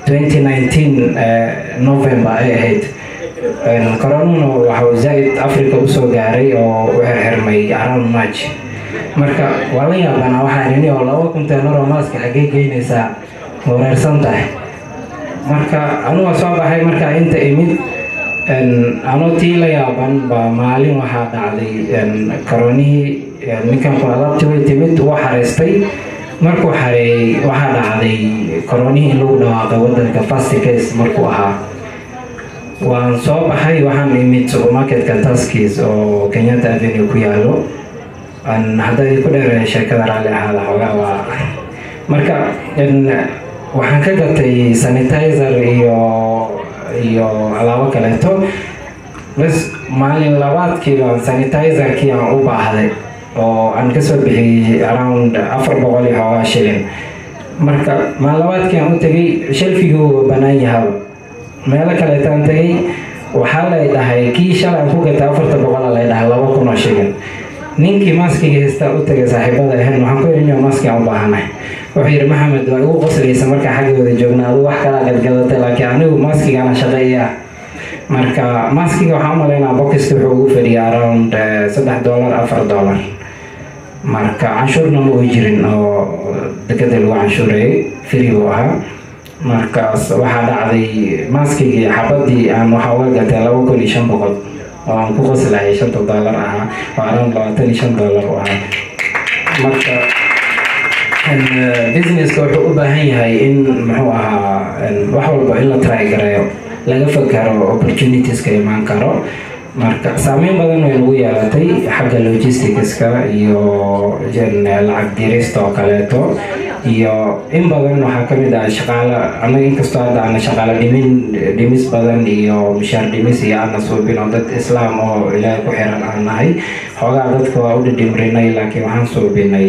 2019 november ay ahayd coronuna waxau zaaid africa usoo gaaray oo u xirxirmay around march marka waa la yaabanaa waxaa nini oo laba konteynar oo maski xaggee geynaysaa wareersan tahay marka anuga soo baxay markaa inta imid anoo tii la yaaban baa maalin waxaa dhacday koronihii ninkan ku alaabti way timid wuu xareystay markuu xareeyey waxaa dhacday koronihii in lagu dhawaaqay wadanka fast case markuu ahaa waan soo baxay waxaan imid supermarketka taskis oo kenyatta avenue ku yaalo hadda ku dheereeya sheekada raalli ahaada xoogaa waa marka waxaan ka gatay sanitizer iyo iyo alaabo kaleeto bas maalin labaadkii baan sanitizerkii aan u baahday oo aan kasoo bixiyey around afar boqol iyo xoogaa shilin marka maalin labaadkii aan u tegay shelfigii uu banaan yahaba meelo kaleetaan tegay waxaa lay dhahay kii shalay aan ku gatay afarta boqola lay dhahay laba kun oo shilin ninkii maskiga haystaa u tagay saaxiibada ahayn waxaan ku yidhi nin maski aan u baahanahay wuxuu yidhi maxamed waa igu qoslaysa markaa xaggooda joogna adu wax kala gadgadatay laakiin anigu maskigana shaqeeya marka maskiga waxaan u malaynaa boxista wuxuu ugu fadhiya around saddex dollar afar dollar marka canshuurna ma uu jirin oo dekada lagu canshuurayay free buu ahaa markaas waxaa dhacday maskigii xabadii aan waxaa uga gatay laba kun iyo shan boqol oo aan ku qoslahay shanta dollar ahaa oo around labaatan iyo shan dollar u ahaa marka businesska wuxuu u baahan yahay in muxuu ahaa wax walba in la try gareeyo laga fakaro opportunitieska imaan karo marka saameyn badan way nagu yeelatay xagga logisticska iyo lacag dirista oo kaleeto iyo in badan waxaa kamid ah shaqaalo anaga inkastoo hadda ana shaqaalo dhimin dhimis badan iyo mishaar dhimis iyo ana suubin oo dad islaam oo ilaahay ku xiran aan nahay xoogaa dadka waa u dhidhimrinay laakiin waxaan suubinay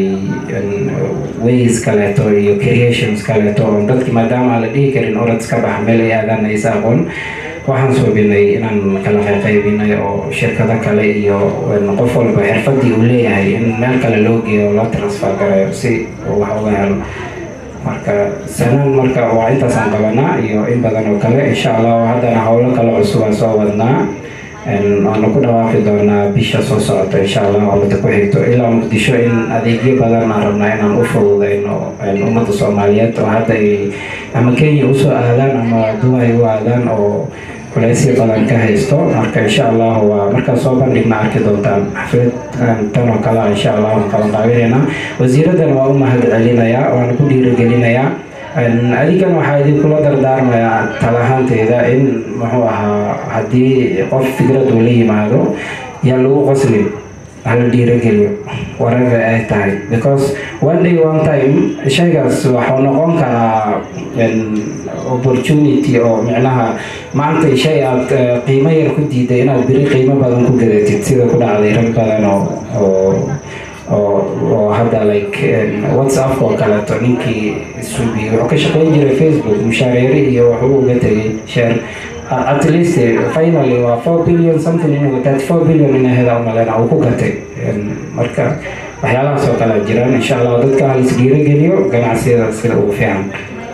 ways kaleeto iyo creations kaleeto oo dadki maadaama aan la dhihi karin orad iska bax meel ay aadaan aysa aqoon waxaan suubinay inaan kala qayqaybinay oo shirkado kale iyo qof walba xirfadii uu leeyahay in meel kale loo geeyo oo loo transfer garayo si wax uga helo marka sanaan marka waa intaasaan qabanaa iyo in badan oo kale insha allah haddana howlo kale cusub aan soo wadnaa waanu ku dhawaaqi doonaa bisha soo socota insha allah umada ku xigto ilaa muqdisho in adeegyo badan aan rabnaa inaan u fududayno ummadda soomaaliyeed oo hadda ay ama kenya usoo aadaan ama dubai u aadaan oo culeysyo badan ka haysto marka insha allahu waa markaan soo bandhigna arki doontaan xaflad tan oo kale insha allahu qaban qaabinayna wasiiradan waa u mahad celinayaa waana ku dhiirigelinayaa adigan waxaa idinkula dardaarmayaa talahaanteeda in muxuu ahaa haddii qof fikrad uu la yimaado yaa lagu qoslin hala dhiirageliyo whatever ay tahay because one day one time shaygaas waxuu noqon karaa opportunity oo micnaha maanta shay aad qiimo yar ku diiday inaad beri qiimo badan ku gadatid sida ku dhacday rag badan oo oo oo oo hadda like whatsapp oo kaleeto ninkii suubi wuxuu ka shaqeyn jiray facebook mushaareere iyo wuxuu uga tegay share at least finally waa four billion something inuu thirty four billion inay heda umalena uu ku gatay marka waxyaalahaas oo kale jiraan insha allah dadka hal isdhiirageliyo ganacsiyada sida ugu fiican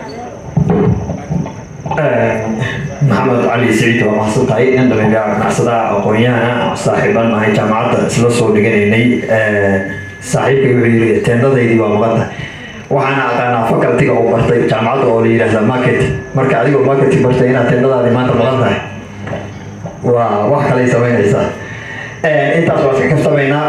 maxamed cali siciid waa mahadsan tahay nin dhalinyaro ganacsadaha aqoon-yahana saaxiiban nahay jaamacadda isla soo dhiganaynay saaxiibkay wuxuu yidhi teendadaydii waa maqan tahay waxaana aqaanaa facultiga uu bartay jaamacadda oo la yidhaahda market marka adigoo marketing bartay inaad teendadaadii maanta maqan tahay waa wax kalay samaynaysaa intaas waa iska kaftamaynaa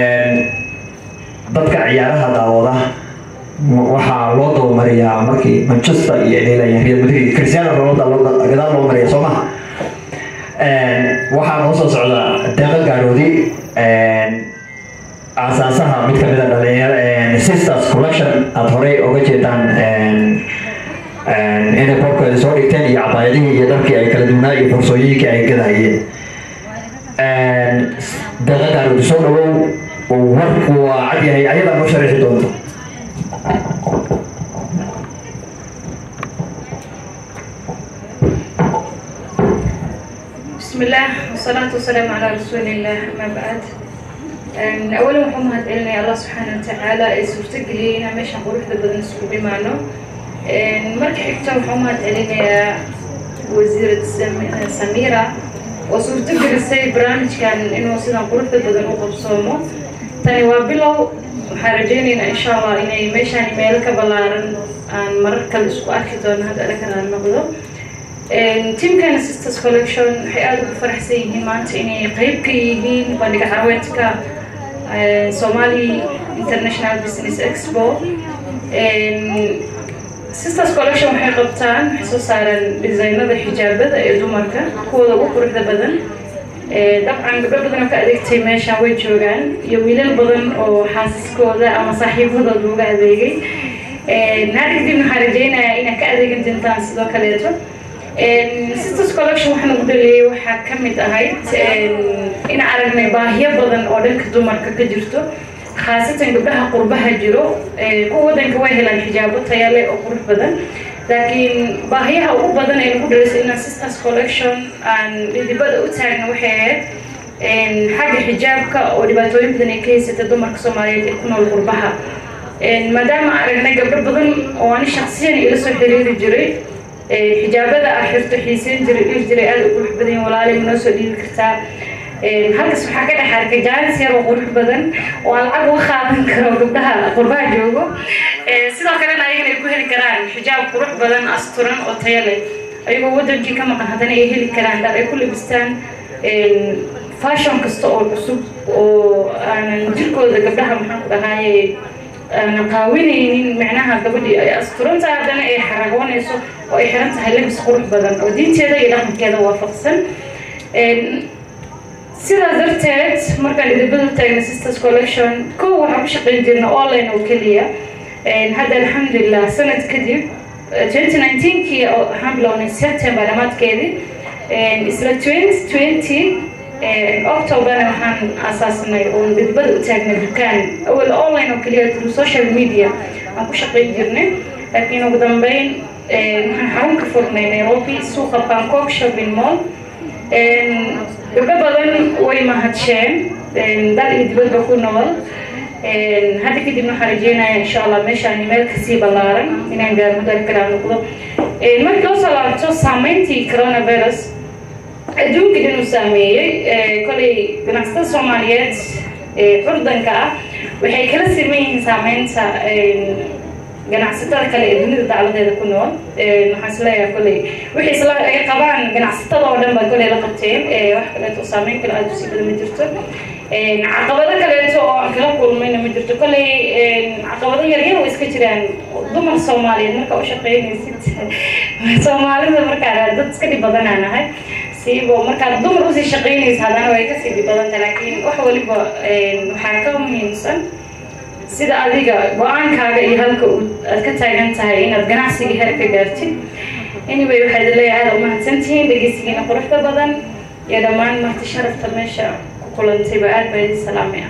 dadka ciyaaraha daawada waxaa loo dabamariyaa markii manchester iyo dheelayaan real madrid cristiano ronaldo gadaal loo mariya soo maha waxaa noo soo socda deeqa gaaroodi aasaasaha mid kamid a dhalinyaro sisters collection aada horey oga jeedaan inay boorkeeda soo dhigteen iyo cabaayadihii iyo dharkii ay kala duwnaa iyo fursooyinkii ay gadahayeen deeqa gaaroodi soo dhawow warku waa cad yahay ayadaa noo sharaxi doonto بسم الله والصلاة والسلام على رسول الله أما بعد أولا waxaan mahadcelinaya allah subxaana watacaala ee suurtageliyey inaan meeshaan quruxda badan isugu dhimaano marka xigta waxaan mahadcelinayaa wasiirad samira oo suurtagelisay barnaamijkan inuu sidan quruxda badan u qabsoomo tani waa bilow waxaan rajaynaynaa insha allah inay meeshaan meelo ka ballaaran aan marar kale isku arki doono hadda dhakanaan noqdo teamkan sisters collection waxay aada ugu faraxsan yihiin maanta inay qeyb ka yihiin bandhiga carweedka somali international business expo sisters collection waxay qabtaan waxay soo saaraan disaynada xijaabada ee dumarka kuwooda ugu quruxda badan dabcan gabdho badan oo ka adeegtay meeshaan way joogaan iyo wiilal badan oo xaasiskooda ama saaxiibadooda uga adeegay hadda kadib waxaan rajaynayaa inaad ka adeegan doontaan sidoo kaleeto sisters collection waxaan ugu dhaleeyay waxaa ka mid ahayd in aragnay baahiyo badan oo dhanka dumarka ka jirto khaasatan gabdhaha qurbaha jiro kuwa wadanka way helaan xijaabo taya leh oo qurux badan laakiin baahiyaha ugu badan ee nagu dhalisay inaan sisters collection aan dhidibada u taagna waxay ahayd xagga xijaabka oo dhibaatooyin badan ay ka haysata dumarka soomaaliyeed ee ku nool qurbaha maadaama aragnay gabdho badan oo ani shaksiyan ila soo xiriiri jiray xijaabada ah xirto xiiseyn jiray dhir jiray aada u qurux badan walaalay ma noo soo dhiibi kartaa halkaas waxaa ka dhex arkay jaanis yar oo qurux badan oo aan lacag uga qaadan karo gabdhaha qurbaha joogo sidoo kalena ayagana ay ku heli karaan xijaab qurux badan asturan oo tayo leh ayagoo wadankii ka maqan haddana ay heli karaan dhar ay ku labistaan fashion kasta oo cusub oo aanan jirkooda gabdhaha maxaan ku dhahaaye aanan qaawinaynin macnaha gabadhii ay asturantahay haddana ay xaragoonayso oo ay xiran tahay labis qurux badan oo diinteeda iyo dhaqankeeda waafaqsan sidaas darteed markaan idibada taagna sisters collection kow waxaan ku shaqayn jirna online oo keliya hadda alxamdulilah sanad kadib 2019kii waxaan bilownay september dhamaadkeedii isla 2020 octoberna waxaan aasaasnay oo didbada u taagnay dukaan awal online oo keliya through social media aan ku shaqayn jirnay laakiin ugu dambeyn waxaan xarun ka furnay nairobi suuqa bangkok shopping mall gabdho badan way mahadsheen dal iyo dibadba ku nool hadda kadib waxaan rajeynaya insha allah meeshaan meel kasii ballaaran inaan gaarno dal kale aan noqdo markii loo soo laabto saameyntii coronavirus adduunka dhan uu saameeyey kolay ganacsatada soomaaliyeed curdanka ah waxay kala siman yihiin saameynta ganacsatada kale ee dunida dacladeeda ku nool waxaan isleeyahay kolley wixii isla ay qabaan ganacsatada oo dhan baa kolley la qabteen wax kaleeto oo saameyn kale aada usii badan ma jirto caqabado kaleeto oo aan kala kulmayna ma jirto kolley caqabado yaryar oo iska jiraan dumar soomaaliyeed marka u shaqeynaysid soomaalida markaa dad iska dhib badanaa nahay siibo markaad dumar usii shaqeynaysa haddana way kasii dhib badanta laakiin wax waliba waxaa ka muhiimsan sida adiga go-aankaaga iyo halka aad ka taagan tahay inaad ganacsiga heer ka gaartid anyway waxaad leeyahay aada umahadsantihiin dhegeysigiina quruxda badan iyo dhammaan marti sharafta meesha ku kulantayba aad baa idin salaamaya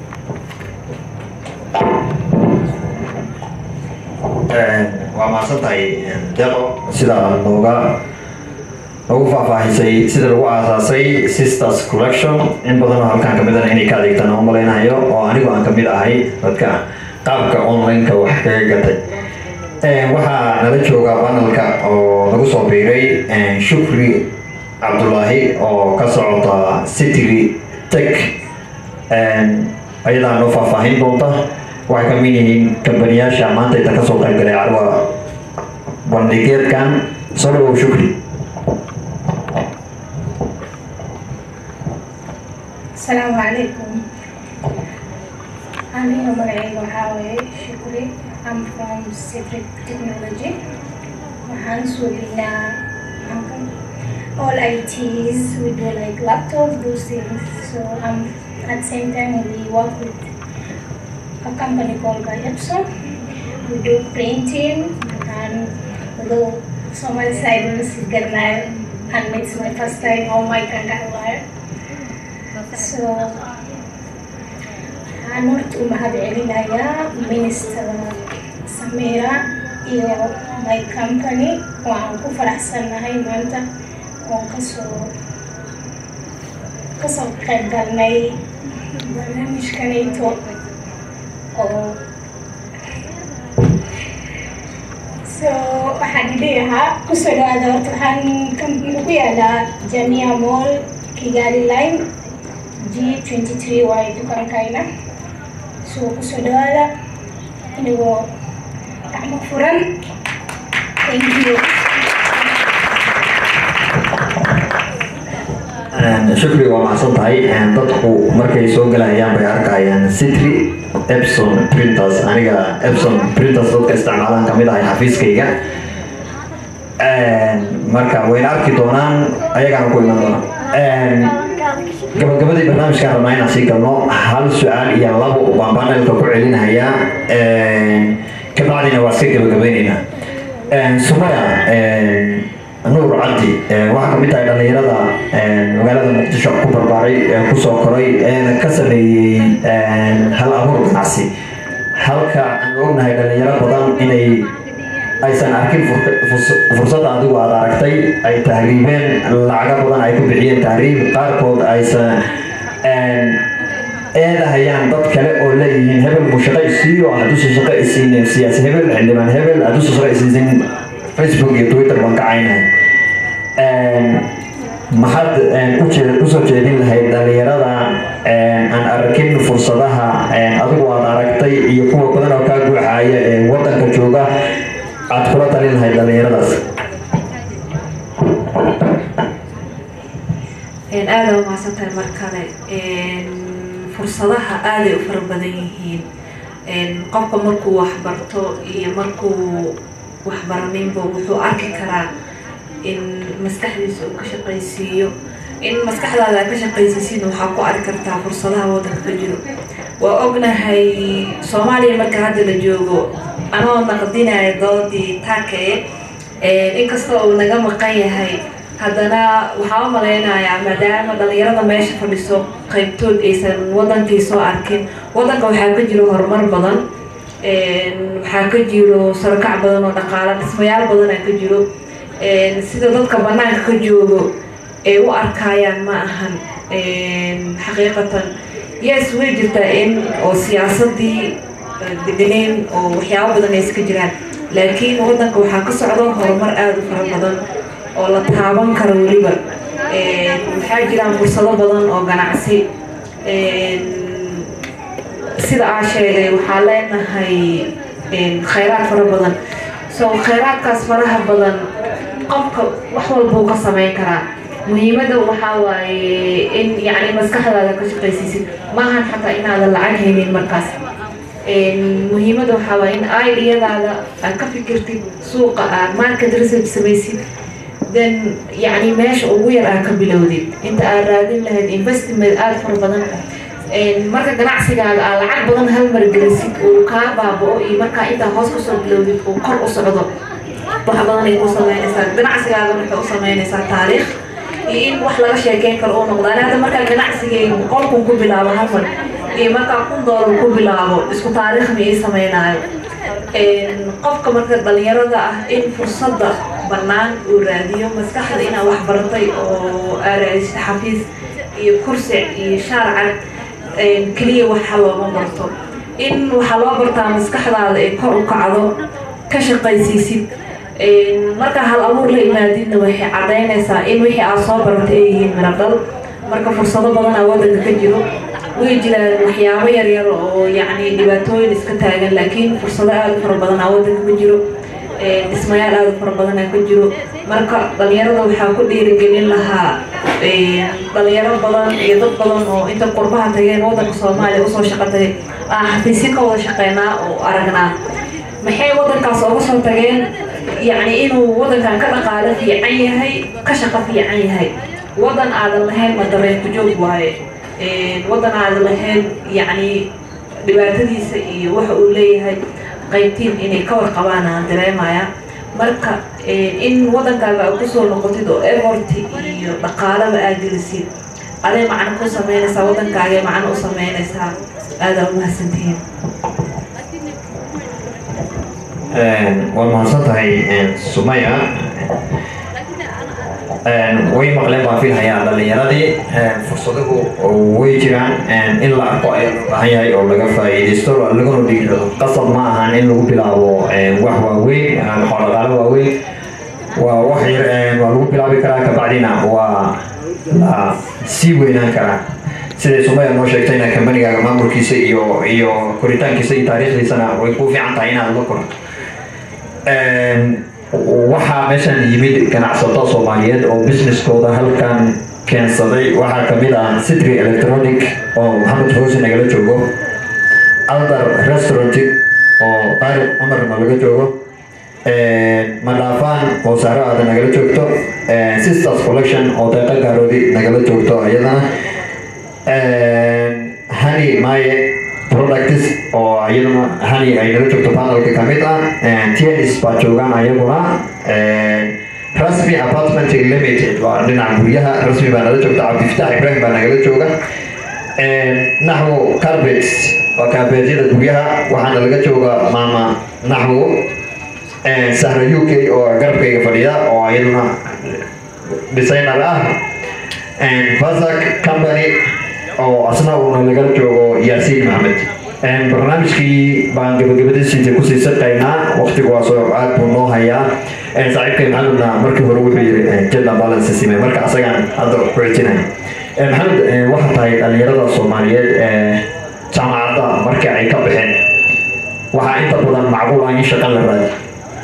waa mahadsantahay deqo sida nooga noogu faahfaahisay sida lagu aasaasay sisters collection in badanoo halkaan kamidana inay ka adeegtaan oo malaynayo oo anigu aan kamid ahay dadka qaabka online-ka wax kaga gatay waxaa nala jooga banalka oo nagu soo biiray shukri cabdulaahi oo ka socota citry tech ayadaa noo faahfaahin doonta waxay ka mid yihiin kambaniyaasha maanta inta kasoo qayb galay carwa bandhigeedkan soo dhawow shukri السلام عليكم أنا مغعي وحاوي شكري I'm from Citric Technology وحان سوبينا all ITs we do like laptops those things so um, at the same time we work with a company called by Epson we do printing and although so much I don't see and it's my first time on my contact wire so waxaan horta u mahad celinayaa minister samira iyo my company waxaan ku faraxsannahay maanta oon kasoo kasoo qayb galnay barnaamijkanayto oo so waxaan idhi ahaa kusoo dhawaada horta waxaan ku yaalaa jamia mall kigali line G23 waaye dukaankayna soo kusoo dhawaada inagoo gacmo furan thank you shukri waa macsan tahay dadku markay soo galayaan bay arkayaan citry epson printers aniga epson printers dadka isticmaalaan kamid ahay xafiiskayga marka wayna arki doonaan ayagaana ku iman doonaan gabagabadii barnaamijkaan rabnaa inaan sii galno hal su-aal iyo labo baan banelka ku celinaya kabacdina waa iska gabagabaynaynaa sumaya nuur cabdi waxaa kamid tahay dhalinyarada magaalada muqdisho ku barbaaray kusoo koray ka sameeyey hal abuur ganacsi halka aan ognahay dhalinyaro badan inay aysan arkin fursadda adigu aad aragtay ay tahriibeen lacago badan ay ku bixiyeen tahriib qaarkood aysan eedahayaan dad kale oo leeyihiin hebel buu shaqo isiiyo hadduusa shaqo isiinin siyaasi hebel xildhibaan hebel hadduusa shaqo isiisin facebook iyo twitter baan ka caynahay maxaad usoo jeedin lahayd dhalinyarada aan arkin fursadaha adigu aad aragtay iyo kuwa badan oo kaa guuxaaya ee wadanka jooga aad kula talin lahayd dhalinyaradaas aada u mahadsantahay mar kale fursadaha aaday u fara badan yihiin qofka markuu waxbarto iyo markuu waxbaraninba wuxuu arki karaa in maskaxdiisa uu ka shaqaysiiyo in maskaxdaada aad ka shaqaysiisiin waxaa ku arki kartaa fursadaha wadanka ka jiro waa ognahay soomaaliya marka hadda la joogo anoo naqdinaya doodii taakee inkastoo uu naga maqan yahay haddana waxaa u malaynayaa maadaama dhalinyarada meesha fadhiso qaybtood aysan wadankii soo arkin wadanka waxaa ka jiro horumar badan waxaa ka jiro sarakac badan oo dhaqaalo dhismayaal badanaa ka jiro sida dadka banaanka ka joogo ay u arkayaan ma ahan xaqiiqatan yes way jirtaa in oo siyaasadii deganeen oo waxyaabo badan ay iska jiraan laakiin wadanka waxaa ka socdo horumar aada u fara badan oo la taaban karo weliba waxaa jiraan fursado badan oo ganacsi sida aa sheegay waxaa leenahay khayraad fara badan so khayraadkaas faraha badan qofka wax walbuu ka sameyn karaa muhiimadda waxaa waaye in yacni maskaxdaada ka shaqaysiisid maahan xataa inaadan lacag haynin markaas muhiimadda waxaa waaye in idiyadaada aad ka fikirtid suuqa aad market research samaysid then yacni meesha ugu yar aad ka bilowdid inta aad raadin lahayd investment aada fara badan marka ganacsigaaga aad lacag badan hal mar gelisid uu kaa baaba'o iyo markaa intaa hoos kasoo bilowdid uu kor u socdo wax badan ay ku sameynaysaa ganacsigaaga waxay u sameynaysaa taariikh iyo in wax laga sheekeyn karo uu noqdo ani hadda markaa ganacsigayga boqol kun ku bilaabo hal mar iyo markaa kun doolar ku bilaabo isku taariikh ma ii sameynaayo qofka marka dhalinyarada ah in fursadda bannaan uu raadiyo maskaxda inaad wax baratay oo aad raadisid xafiis iyo kursi iyo shaarcad keliya waxa looma barto in waxaa loo bartaa maskaxdaada ay kor u kacdo ka shaqaysiisid markaa hal abuur la imaadidna waxay cadaynaysaa in wixii aad soo baratay ay yihiin miradhal marka fursado badan aa wadanka ka jiro way jiraan waxyaabo yaryar oo yacni dhibaatooyin iska taagan laakiin fursado aada u fara badan aa wadanka ka jiro dhismayaal aada u fara badan aa ka jiro marka dhalinyarada waxaa ku dhiirigelin lahaa dhalinyaro badan iyo dad badan oo inta qurbaha tageen wadanka soomaaliya usoo shaqo tagay aan xafiisyo ka wada shaqeynaa oo aragnaa maxay wadankaas ooga soo tageen yacni inuu wadankan ka dhaqaalo fiican yahay ka shaqo fiican yahay wadan aadan lahayn ma dareen ku joog waaye wadan aadan lahayn yacni dhibaatadiisa iyo waxa uu leeyahay qaybtiin inay ka warqabaan aan dareemaya marka in wadankaaga aad kusoo noqotid oo eforti iyo dhaqaalaba aad gelisid aday macno ku sameynaysaa wadankaagay macno u sameynaysaa aadaa umahadsantihiin waa mahadsan tahay sumaya way maqleen baan filhayaa dhalinyaradii fursaduhu way jiraan in la arko ayaa loo baahan yahay oo laga faa'iidaysto laguna dhiirado qasab ma ahan in lagu bilaabo wax waaweyn xooladaalo waaweyn waa wax yar waa lagu bilaabi karaa kabacdina waa la sii weynaan karaa siday sumaya noo sheegtayna kambanigaaga maamulkiisa iyo iyo koritaankiisa iyo taariikhdiisana way ku fiican tahay inaad la korato waxaa meeshan yimid ganacsato soomaaliyeed oo businesskooda halkan keensaday waxaa kamid ah citry electronic oo maxamed hoose nagala joogo aldar restaurant oo taariq cumarna laga joogo madhaafaan oo saaro aada nagala joogto sisters collection oo deeqa gaaroodi nagala joogto iyadana hani maye products oo iyaduna hani ay nala joogto panelka kamid ah tns baa joogaan ayaguna rasmi apartment limited waa dhinaca guryaha rasmi baa nala joogta cabdifitaax ibrahim baa nagala jooga naxwo carpets waa kaabeedyada guryaha waxaana laga jooga maama naxwo sahra u k oo garabkayga fadhida oo iyaduna designer ah vasac company oo asna uuna lagala joogo yaasiin maxmed barnaamijkii baan gabagabadiisiisa kusii sadqaynaa waqtigu waa soo aad buu noo hayaa saaxiibkay maxamedna markii hore wuxuu yiri jadda balance sime marka asagaan hadda ku xijinaya maxamed waxaa tahay dhalinyarada soomaaliyeed jaamacadda markii ay ka baxeen waxaa inta badan macquul ah in shaqan la raadi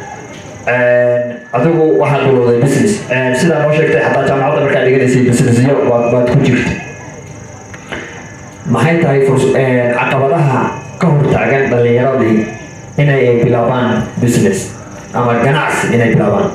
adigu waxaad bilowday business sidaa noo sheegtay xataa jaamacadda markaa dhiganaysay businessyo baad ku jirta maxay tahay caqabadaha ka hortaagan dhalinyaradii inay bilaabaan business ama ganacsi inay bilaabaan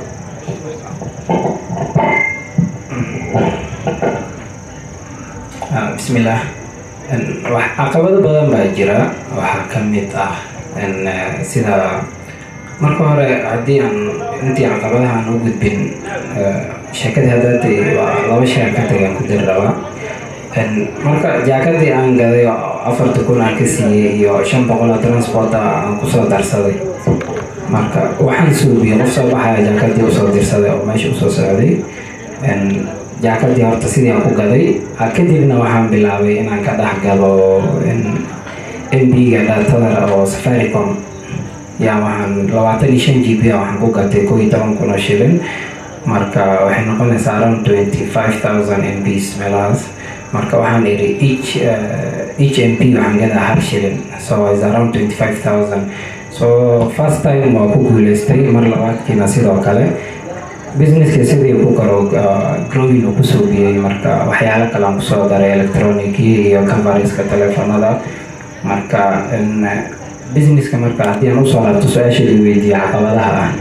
bismillah wax caqabado badan baa jira waxaa ka mid ah sida marka hore haddii aan intii caqabadaha aan u gudbin sheekadii haddaatay waa laba shay aan ka tagaan ku dari rabaa marka jaakadii aan gaday afarta kun aan ka siiyey iyo shan boqol oo transporta aan kusoo darsaday marka waxaan suubiyey qof soo baxaya jaakadii usoo dirsaday oo meesha usoo socday jaakadii horta sidii aan ku gaday kadibna waxaan bilaabay inaan ka dhex galo mb-ga dhatada oo safaricom yaa waxaan labaatan iyo shan g b waxaan ku gatay koo iyo toban kun oo shilin marka waxay noqonaysaa around twenty five thousand mbs meelahaas marka waxaan idhi each uh, each mp waxaan gadaa hal shilin so is around twenty five thousand so first time waa ku guuleystay mar labaadkiina sidoo kale businesska sidii ku karo growing uu kusoo biyey marka waxyaalo kale aan kusoo daray electronicii iyo coveriska telefonada marka businesska marka haddii aan usoo laabto su-aasha i weydiiye caqabadaha ah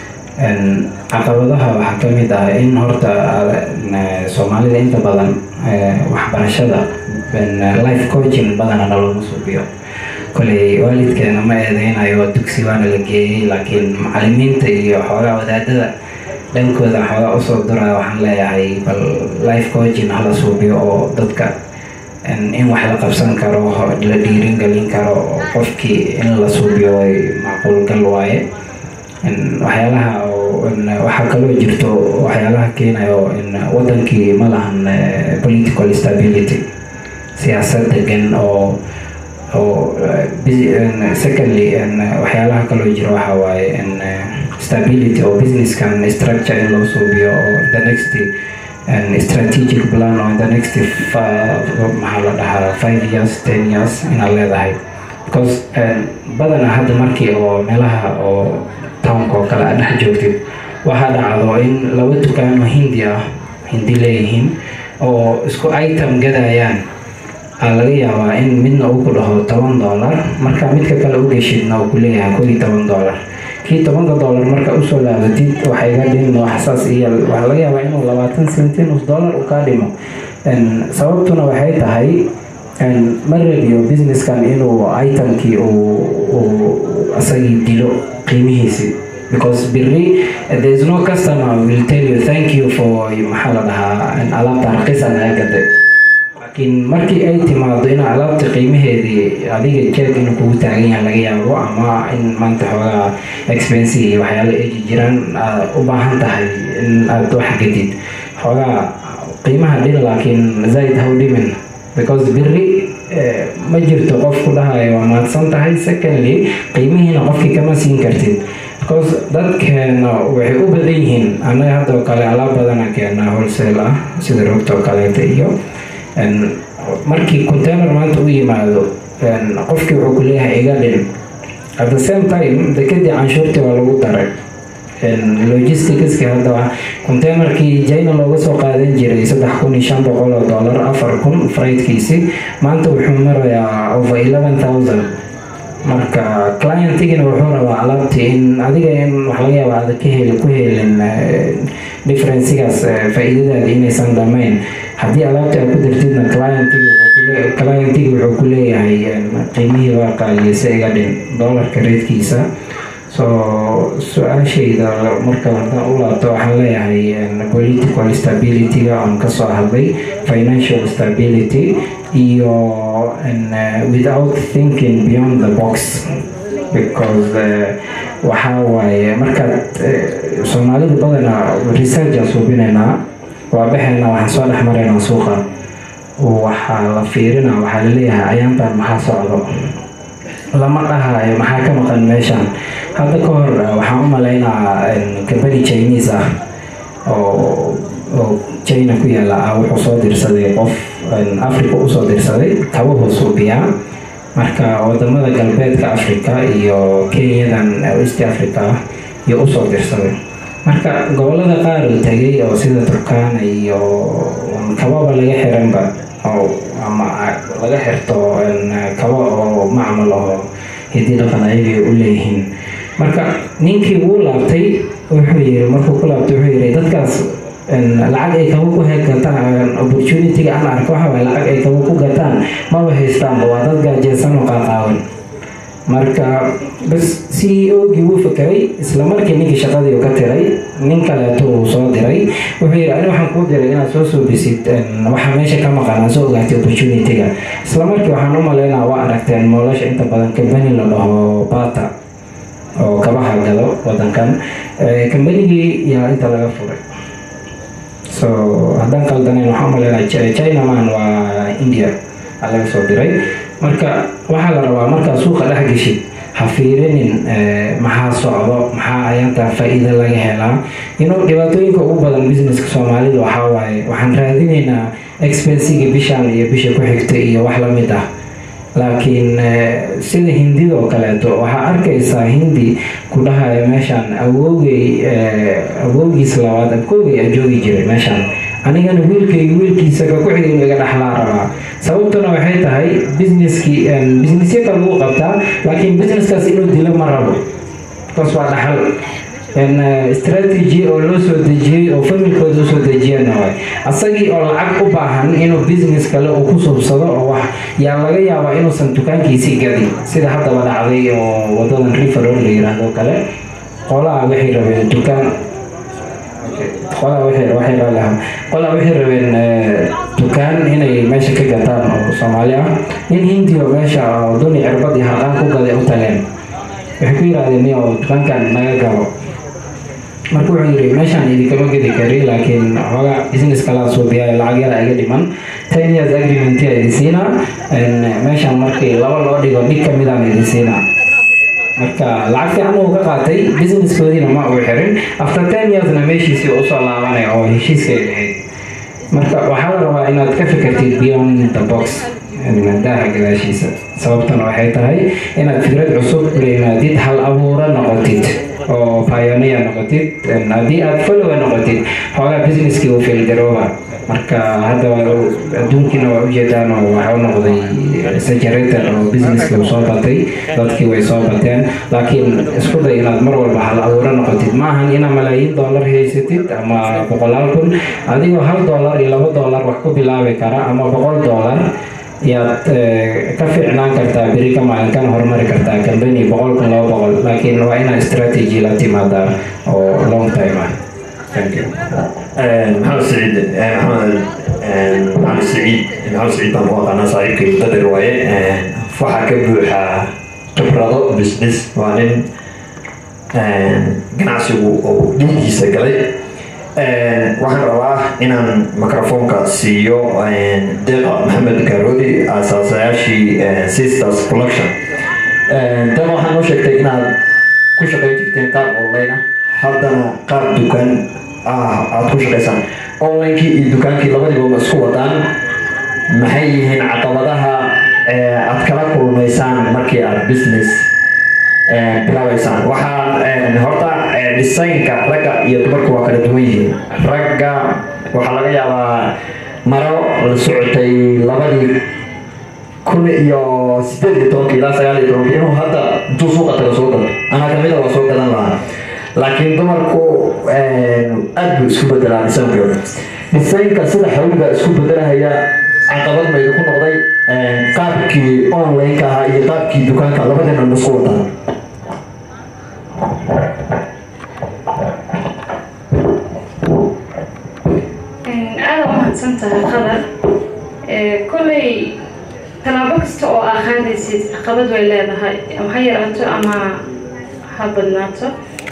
caqabadaha waxaa ka mid ah in horta soomaalida inta badan waxbarashada life coaching badana nalooma suubiyo koley waalidkeena ma eedeynayo dugsi waana la geeyey laakiin macalimiinta iyo xoogaa wadaadada dhankooda xoogaa usoo duraya waxaan leeyahay bal life coaching hala suubiyo oo dadka in wax la qabsan karo la dhiiringelin karo qofkii in la suubiyo way macquulgal waaye waxyaalaha waxaa kaloo jirto waxyaalaha keenayo wadankii ma lahan political stability siyaasad degan oo oo secondly waxyaalaha kaloo jiro waxa waaye stability oo businesskan structure in loo suubiyo oo the next strategic plan oo the next maxaa la dhahaa five years ten years inaad leedahay because badana hadda markii oo meelaha oo townka oo kale aad dhex joogtid waxaa dhacdo in laba dukaano hindi ah hindi leeyihiin oo isku item gadayaan aa laga yaabaa in midna uu ku dhaho toban dollar marka midka kale u geshidna uu ku leeyahay koo iyo toban dollar kii tobanka dollar marka usoo laabatid waxay ga dhimin waxsaas iyo waxaa laga yaabaa inuu labaatan sentin nus dollar uu kaa dhimo sababtuna waxay tahay ma rabiyo businesskan inuu itemkii uu asagii dilo qiimihiisi because biri there is no customer will tell you thank you for maxaa la dhahaa alaabta raqiisan laga gaday laakiin markii ay timaado in alaabta qiimaheedii adiga jeeg inuu kugu taagan yahay laga yaabo ama in maanta xoogaa expensive iyo waxyaalo eji jiraan aad u baahan tahay in aad wax gadid xoogaa qiimaha dhil laakiin zaid ha u dhimin because biri ma jirto qof ku dhahayo waa mahadsan tahay secondly qiimihiina qofkii kama siin kartid because dadkeena waxay u badan yihiin annaga haddoo kale alaab badana keenaa wholesale ah sida rogta oo kaleeta iyo markii container maanta u yimaado qofkii wuxuu ku leeyahay iga dhin at the same time dekadii canshuurtii waa lagu daray logisticski hadda containerkii china looga soo qaadan jiray saddex kun iyo shan boqol oo dollar afar kun freightkiisi maanta wuxuu marayaa over eleven thousand marka clientigina wuxuu rabaa alaabtii in adiga in wax laga yaaba aada ka heli ku helin differencigaas faa-iidadaadi inaysan dhamayn haddii alaabtii aad ku dirtidna clientigi wuxuu ku leeyahay qiimihii waa qaaliyeysa iga dhin dollarka reedkiisa so su-aashayda marka haddaan u laabto waxaan leeyahay political stability-ga aan kasoo hadlay financial stability iyo without thinking beyond the box because waxaa waaye markaad soomaalida badana research aan suubinaynaa waa baxaynaa waxaan soo dhex maraynaa suuqa waxaa la fiirinaa waxaa laleeyahay ayaantan maxaa socdo lama dhahayo maxaa ka maqan meeshan hadda ka hor waxaan u malaynaa company chinese ah oo oo china ku yaala ah wuxuu soo dirsaday qof africa usoo dirsaday kabahuu suubiyaa marka wadamada galbeedka africa iyo kenyadan east africa iyo usoo dirsaday marka gobolada qaar uu tegay oo sida turkana iyo kababa laga xiranba oo ama laga xirto kaba oo macmal oo hidii dhaqan ayagay u leeyihiin marka ninkii wuu laabtay wuxuu yiri markuu ku laabtay wuxuu yiri dadkaas lacag ay kaba ku gataan opportunity-ga aan arko waxa waye lacag ay kaba ku gataan maba haystaanba waa dad gaajeysan oo qaaqaawan marka bas c o gii wuu fakeray isla markii ninkii shaqadii uu ka tiray nin kaleeto uu soo diray wuxuu yidhi ani waxaan kuu diray inaad soo suubisid waxa meesha ka maqan aan soo ogaatay opportunity-ga isla markii waxaan u malaynaa waa aragteen moolasha inta badan company la dhaho bata oo kabaha gado wadankan combanigii yaa inta laga furay so haddaan qaldanayn waxaan umalaynaa china man waa india aa laga soo diray marka waxaa la rabaa markaa suuqa dhex geshid ha fiirinin maxaa socdo maxaa ayaantaa faa-iida laga helaa inuu dhibaatooyinka ugu badan businesska soomaalida waxaa waaye waxaan raadinaynaa expensiga bishan iyo bisha ku xigta iyo wax lamid ah laakiin sida hindidoo kaleeto waxaa arkaysaa hindi ku dhahaya meeshaan awoogay awoogiis labaad abkoogay a joogi jiray meeshaan anigana wiilkayga wiilkiisa ka ku xigay iga dhaxlaa rabaa sababtuna waxay tahay businesskii businessyo kale lagu qabtaa laakiin businesskaas inuu dilo ma rabo bas waa dhaxal strategy oo loo soo dejiyey oo familkooda usoo dejiyana waay asagii oo lacag u baahan inuu business kale uu ku subsado oo wax yaa laga yaabaa inuusan dukaankiisii gadin sida haddaba dhacday oo wadadan riverol la yiraahdo kale qolaha waxay rabeen dukaan qolaa waxay lahaa qolaa waxay rabeen dukaan inay meesha ka gataan oo soomaali ah nin hindi oo meesha oo duni cirbad iyo harqaan ku gaday u tageen waxay ku yidhahdeen niyo dukaankan naga galo marka wuxuu yiri meeshaan idinkama gedi kari laakiin xoogaa business kalaa suubiya lacag yara iga dhiman ten years agreement yaa idin siinaa meeshaan markii laba loo dhigo dhig kamidaan idin siinaa marka lacag fiican uu ka qaatay businesskoodiina ma uu xirin after ten yearsna meeshiisii usoo laabanaya oo heshiiska ay ahayd marka waxaa la rabaa inaad ka fikirtid beyond the box daaha gadaashiisa sababtana waxay tahay inaad fikrad cusub la yimaadid hal abuura noqotid oo pioneer noqotid haddii aad follower noqotid xoogaa businesskii uu filgarooba marka hadda adduunkiina waa ujeedaan oo waxa u noqday saturated oo businesskii uu soo batay dadkii way soo bateen laakiin isku day inaad mar walba hal abuuro noqotid maahan inaad malaayiin dollar haysatid ama boqolaal kun adigoo hal dollar iyo laba dollar wax ku bilaabi kara ama boqol dollar yaad ka fiicnaan kartaa beri ka maalin kana horumari kartaa company boqol kun laba boqol laakiin waa inaad strategy la timaadaa oo long time ah thank you maxamed saciid maxamed maxamed saciid maxamed saciid baan ku aqaanaa saaxiibkay mudadir waaye waxaa ka buuxa khibrado business waa nin ganacsigu uu dhiigiisa galay waxaan rabaa inaan microfoonka siiyo deeqa maxamed garoodi asaasayaashii sisters collection deeqa waxaa noo sheegtay inaad ku shaqayn jirteen qaab online ah haddana qaab dukaan ah aada ku shaqaysaan onlinekii iyo dukaankii labadiiba ma isku wadaan maxay yihiin caqabadaha aad kala kulmaysaan markii aad business bilaabaysaan waxaa horta designka ragga iyo dumarku waa kala duwan yihiin ragga waxaa laga yaabaa maro la socotay labadii kun iyo sideed iyo tobanka ilaa sagaal iyo tobanka inuu hadda intuu suuqa taga soo gado anaa kamida waa soo gadan lahaa laakiin dumarku aad buu isku bedelaa designkeeda designka sida xawliga isku bedelahaya caqabad maydu ku noqday qaabkii online-ka ahaa iyo qaabkii dukaanka labadina isku wataan aada umahadsan tahay qadar kolley tallaabo kasta oo aa qaadaysid caqabad way leedahay ha yaraato ama ha badnaato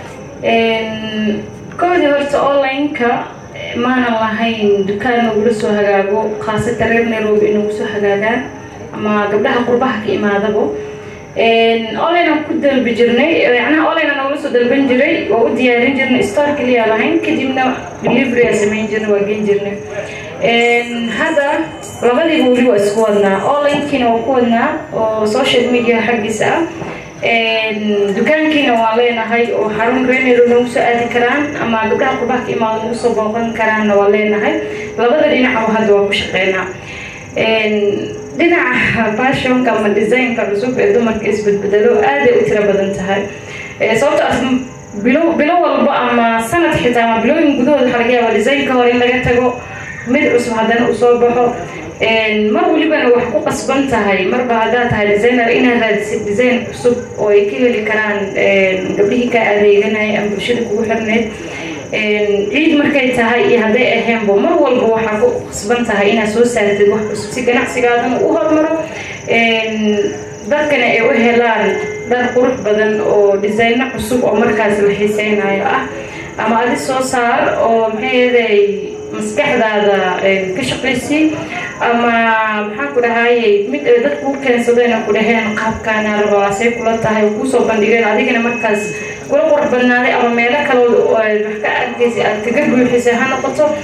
koodii horta online-ka maanan lahayn dukaan nagula soo hagaago khaasatan reer nairobi inagu soo hagaagaan ama gabdhaha qurbaha ka imaadabo online aan ku dalbi jirnay yacnaha online aan nagula soo dalban jiray waa u diyaarin jirnay store kaliya lahayn kadibna delivery aan samayn jirnay waa gen jirnay hadda labadiiba weli waa isku wadnaa onlinekiina waa ku wadnaa oo social media xaggiisa ah dukaankiina waan leenahay oo xarun renero nagu soo aadi karaan ama gabdhaha qurbaha ka imaado nagu soo booqan karaanna waan leenahay labada dhinacba hadda waa ku shaqeynaa dhinaca fashionka ama designka cusub ee dumarka isbedbedelo aaday u tiro badan tahay sababtaas bilo bilo walba ama sanad xitaa ama bilooyin gudahooda waxaa laga yaabaa designka hore in laga tago mid cusub haddana uu soo baxo mar walibana wax ku qasban tahay marba haddaad tahay designer inaad raadisid design cusub oo ay ka heli karaan gabdhihii kaa adeeganaya ama bulshada kugu xirneyd ciid markay tahay iyo hadday aheenbo mar walba waxaa ku qasban tahay inaad soo saartid wax cusub si ganacsigaadana u hormaro dadkana ay u helaan dhar qurux badan oo designo cusub oo markaas la xiiseynayo ah ama adi soo saar oo maxay yaday maskaxdaada ka shaqaysay ama maxaan ku dhahayay mid ay dadku u keensadeen ku dhaheen qaabkaana rabaasay kula tahay kuusoo bandhigeen adigana markaas kula qurux badnaaday ama meelo kaloo wax ka arkaysay aad kaga buuxisay ha noqoto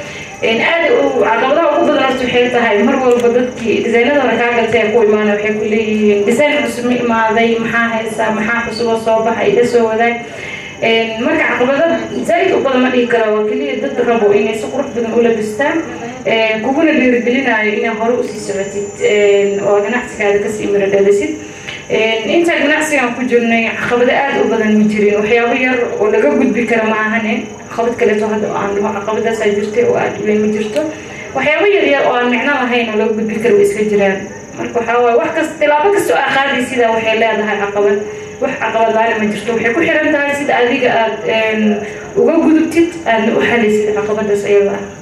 aad caqabadaha ugu badan horta waxay tahay mar walba dadkii disaynadana kaa gatay ku imaana waxay ku leeyihiin disayn cusub ma imaaday maxaa haysaa maxaa cusuboo soo baxa ila soo wadaag marka caqabada zaaid u badan ma dhihi kara waa keliya dad rabo inay si qurux badan u labistaan kuguna dhiirigelinayo inay hore usii socotid oo ganacsigaada kasii miro dhalisid intaa ganacsigan ku jirnay caqabado aada u badan ma jirin waxyaabo yar oo laga gudbi kara ma ahane caqabad kaleeto hadda aan dhaho caqabadaasaa jirtay oo aada weyn ma jirto waxyaabo yar yar oo aan micno lahayn oo laga gudbi kara way iska jiraan marka waxaa waaye wax kasta tilaabo kasta oo aa qaadi sidaa waxay leedahay caqabad wax caqabad laana ma jirto waxay ku xiran tahay sida adiga aada uga gudubtid aadna u xalaysid caqabadaas ayada ah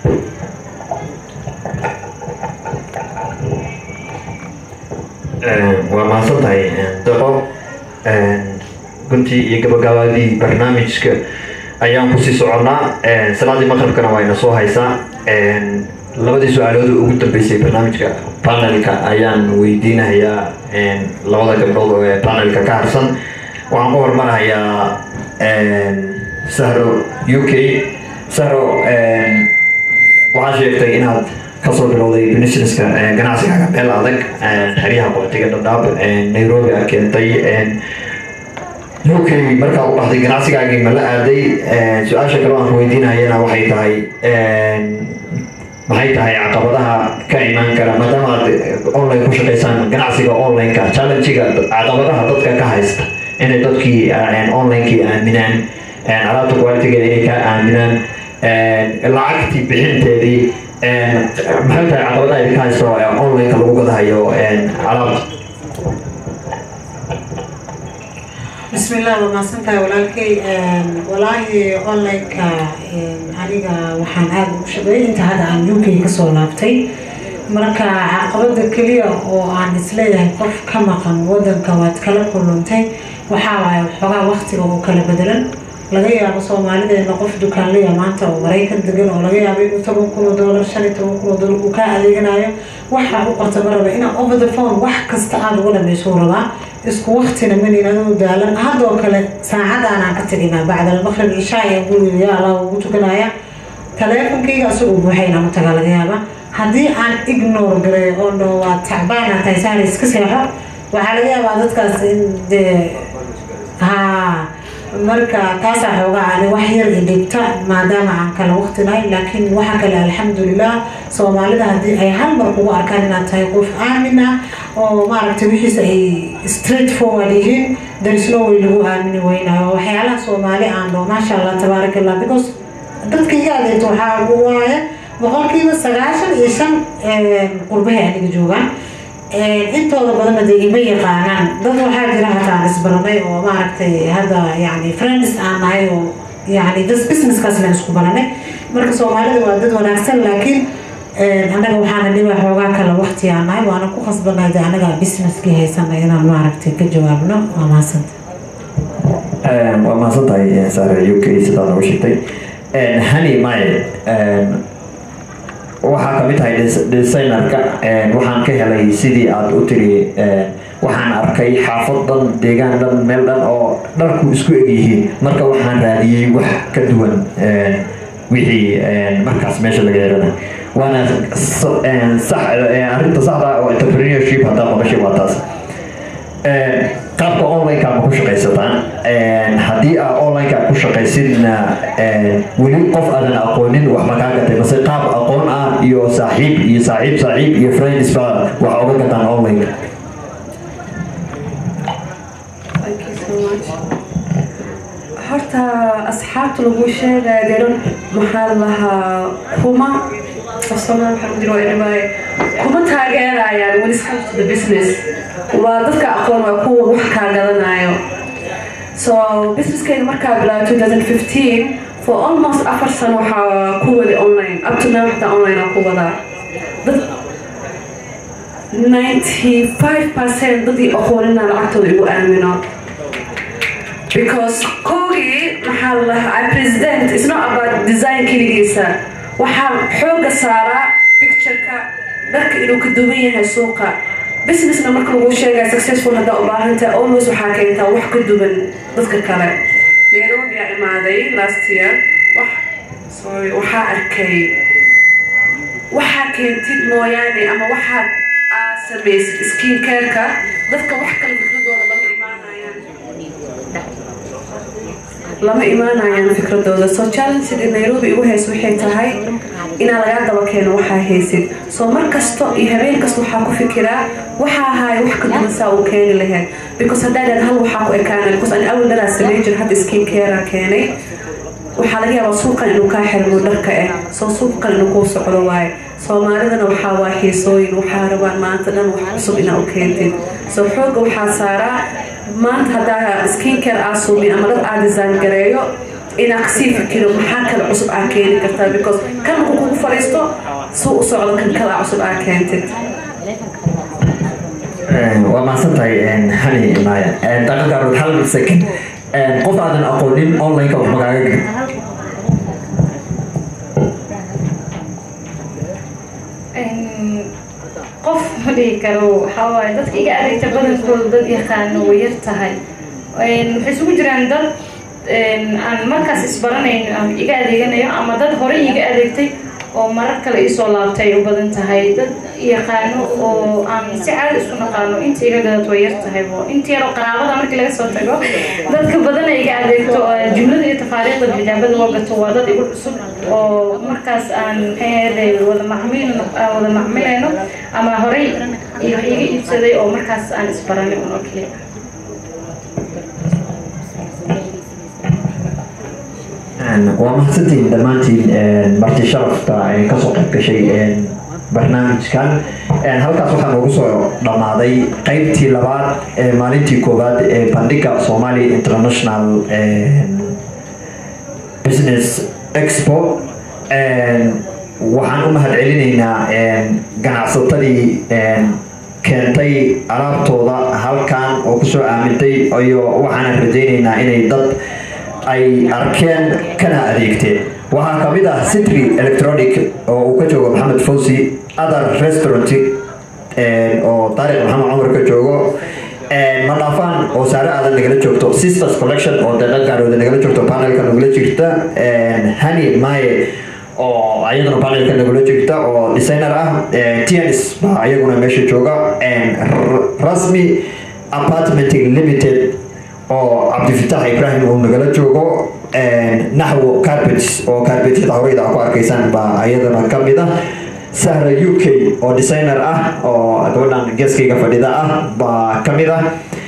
waa mahadsan tahay daqo guntii iyo gabagabaadii barnaamijka ayaan kusii soconnaa salaadii maqribkana waa ina soo haysaa labadii su-aalood ugu dambeysay barnaamijka panelka ayaan weydiinayaa labada gabdhood oo ee panelka ka harsan waxaan ku hormarayaa sahro u k sahro waxaa sheegtay inaad kasoo bilowday businesska ganacsigaaga meel adag xeryaha qoxtiga dhadhaab nairobi a keentay u k markaa u baxday ganacsigaagii ma la aaday su-aasha kale aan weydiinayana waxay tahay maxay tahay caqabadaha ka imaan kara maadaama aad online ku shaqaysaan ganacsiga online-ka challenge-ga caqabadaha dadka ka haysta inay dadkii online-kii aaminaan alaabta qualitigeeda inay ka aaminaan lacagtii bixinteedii maxay tahay caqabadaha idinka haysto online-ka lagu gadahayo alaabta بسم الله وما سنتا ولكن والله أونلاين كا أنيقا وحان هذا مشابه أنت هذا عن يوكي كسو لابتي marka caqabada keliya oo aan isleeyahay qof ka maqan wadanka waad kala kulantay waxaa waaye waxoogaa waqtiga oo kala bedelan laga yaabo soomaalideena qof dukaanlaya maanta oo maraykan degan oo laga yaabo inuu toban kun oo doolar shan iyo toban kun oo doolar uu kaa adeeganayo waxaa u qorta ma raba inaa over the phone wax kasta aada uga dhamayso rabaa isku waqtina manin adoo daalan haddoo kale saacadaan aan ka teginaa bacda almaqrib ishaa ayaan guriga yaa allah ugu tukanaya taleefonkayga asagoo buuxayna u tagaa laga yaaba haddii aan ignore gareeyo oo dho waa tacbaana tahay sahla iska seexo waxaa laga yaabaa dadkaas in dee haa marka taasaa xoogaa ani wax yar i dhibta maadaama aan kala waqti nahay laakiin waxa kale alxamdulilah soomaalida haddii ay hal mar kugu arkaan inaad tahay qof aamin ah oo maaragtay wixiisa ay straight forward yihiin darisno way lagu aamini weynayo waxyaalaha soomaali aan dho maasha allah tabaaraka allah because dadka iga adeegto waxaa waaye boqolkiiba sagaashan iyo shan qurbahay aniga joogaan intooda badanna dee ima yaqaanaan dad waxaa jira hataa aan isbaranay oo maaragtay hadda yani friends aan nahay oo yani das businesskaas laan isku baranay marka soomaalida waa dad wanaagsan laakiin annaga waxaana dhiba xoogaa kale waqti aan nahay waana ku khasbanay de annaga businesskii haysanay inaan maaragtay ka jawaabno waa mahadsanta waa mahadsan tahay saare u k sidaa noogu sheegtay hani maye waxaa kamid tahay designerka waxaan ka helay sidii aada u tiri waxaan arkay xaafad dhan deegaan dhan meel dhan oo dharku isku eg yihiin marka waxaan raadiyey wax ka duwan wixii markaas meesha laga helana waana arrinta saxda oo entrepreneurship haddaa maqashay waa taas qaabka online-ka ma ku shaqaysataan haddii aa online-ka ku shaqaysidna weli qof aadan aqoonin wax ma kaa gatay mase qaab aqoon ah iyo saaxiib iyo saaxiib saaxiib iyo friends ba wax oga gataan online-ka horta asxaabta lagu sheegaya deran maxaa lahaa kuma afsoomaa waxaa ku jira waa dhibaaye kuma taageerayaan when it comes to the business waa dadka aqoon waa kuwa wax kaa gadanayo so businesskayga markaa bilaabay 2015 for almost afar sano waxaa ku wadi online up to now xataa online aa ku wadaa dad 95% dadii aqoonina lacagtooda igu aamino because koogii maxaa la lahaa president is not about design keligiisa waxaa xooga saaraa pictureka dharka inuu ka duwan yahay suuqa businessna marka lagu sheegaya successful haddaa u baahantahay always waxaa keentaa wax ka duwan dadka kale nairobi aa imaaday last year wax sorry waxaa arkay waxaa keentid mooyaane ama waxaad aad samaysid skin careka dadka wax kale fikradooda lama imaanayaan lama imaanayaan fikradooda soo challenged nairobi igu haysa waxay tahay inaa lagaa daba keeno waxaa haysid soo mar kasto iyo habeen kasta waxaa ku fikiraa waxaa ahaay wax ka duwan saa uu keeni lahayd because haddaa dhaad hal waxaa ku ekaana because ani awal dhalaa sameyn jir hadda skin carea keenay waxaa laga yaabaa suuqan inuu kaa xirmo dharka ah soo suuqan inuu kuu socdo waaye soomaalidana waxaa waa xiisooyin waxaa rabaan maanta dhan wax cusub inaa u keentid soo xooga waxaa saaraa maanta haddaa skin care aa suubin ama dhar aa design gareeyo inaa kasii fikiro maxaa kale cusub aa keeni kartaa because kan markuu kugu fadhiisto suu u socdo kan kale aa cusub aa keentid waa mahadsan tahay hani maya daqiiqarood hal second qof aadan aqoonin online-ka wax magaaga geli qof ma dhihi karo waxaa waaye dadka iga adeegta badankooda dad yaqaano way yar tahay waxay isugu jiraan dad aan markaas isbaranayno ama iga adeeganayo ama dad hore iga adeegtay oo marar kale isoo laabtay u badan tahay dad yaqaano oo aan si caadi isku naqaano inta iga gadad way yar tahay inta yaroo qaraabada markii laga soo tago dadka badana iga adeegto jumlada iyo tafaariiqda xijaabada loo gato waa dad igu cusub oo markaas aan maxay wada macmiil wada macmilayno ama horey wax iga iibsaday oo markaas aan isbaranay un oo keliya waa mahadsantihiin dhammaantiin marti sharafta kasoo qayb gashay barnaamijkan halkaas waxaa noogu soo dhammaaday qeybtii labaad ee maalintii koowaad ee bandhiga somalia international business expo waxaan u mahad celinaynaa ganacsatadii keentay alaabtooda halkan oo kusoo aamintay iyo waxaanan rajaynaynaa inay dad ay arkeen kana adeegteen waxaa kamid ah citry electronic oo uu ka joogo maxamed fawsi other restaurant oo taariq maxamed cumar ka joogo madhaafaan oo saare aadan nagala joogto sisters collection oo deeqa gaarooda nagala joogto panelka nagula jirta hani maye oo ayaduna panelka nagula jirta oo designer ah tns baa ayaguna meesha jooga rasmi apartment limited oo cabdifitaax ibrahim uu nagala joogo naxwo carpets oo carpetyada horeyda ku arkaysaan baa ayadana ka mid ah sahra u k oo designer ah oo gabadhan geeskayga fadhida ah baa ka mid ah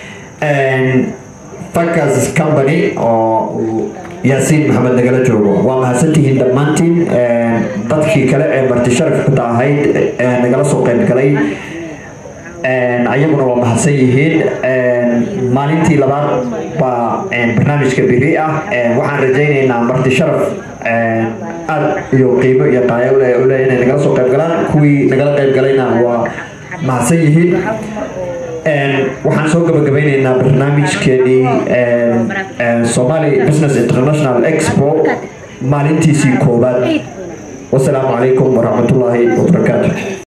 fakas company oo yaasiin maxamed nagala joogo waa mahadsantihiin dhammaantiin dadkii kale ee marti sharafta ahayd nagala soo qayb galay ayaguna waa mahadsan yihiin maalintii labaad baa barnaamijka biri ah waxaan rajaynaynaa marti sharaf aad iyo qiimo iyo qaayo ule inay nagala soo qayb galaan kuwii nagala qayb galayna waa mahadsan yihiin waxaan soo gabagabeyneynaa barnaamijkeenii somali business international expo maalintiisii koowaad wasalaamu calaykum waraxmatullaahi wabarakaatu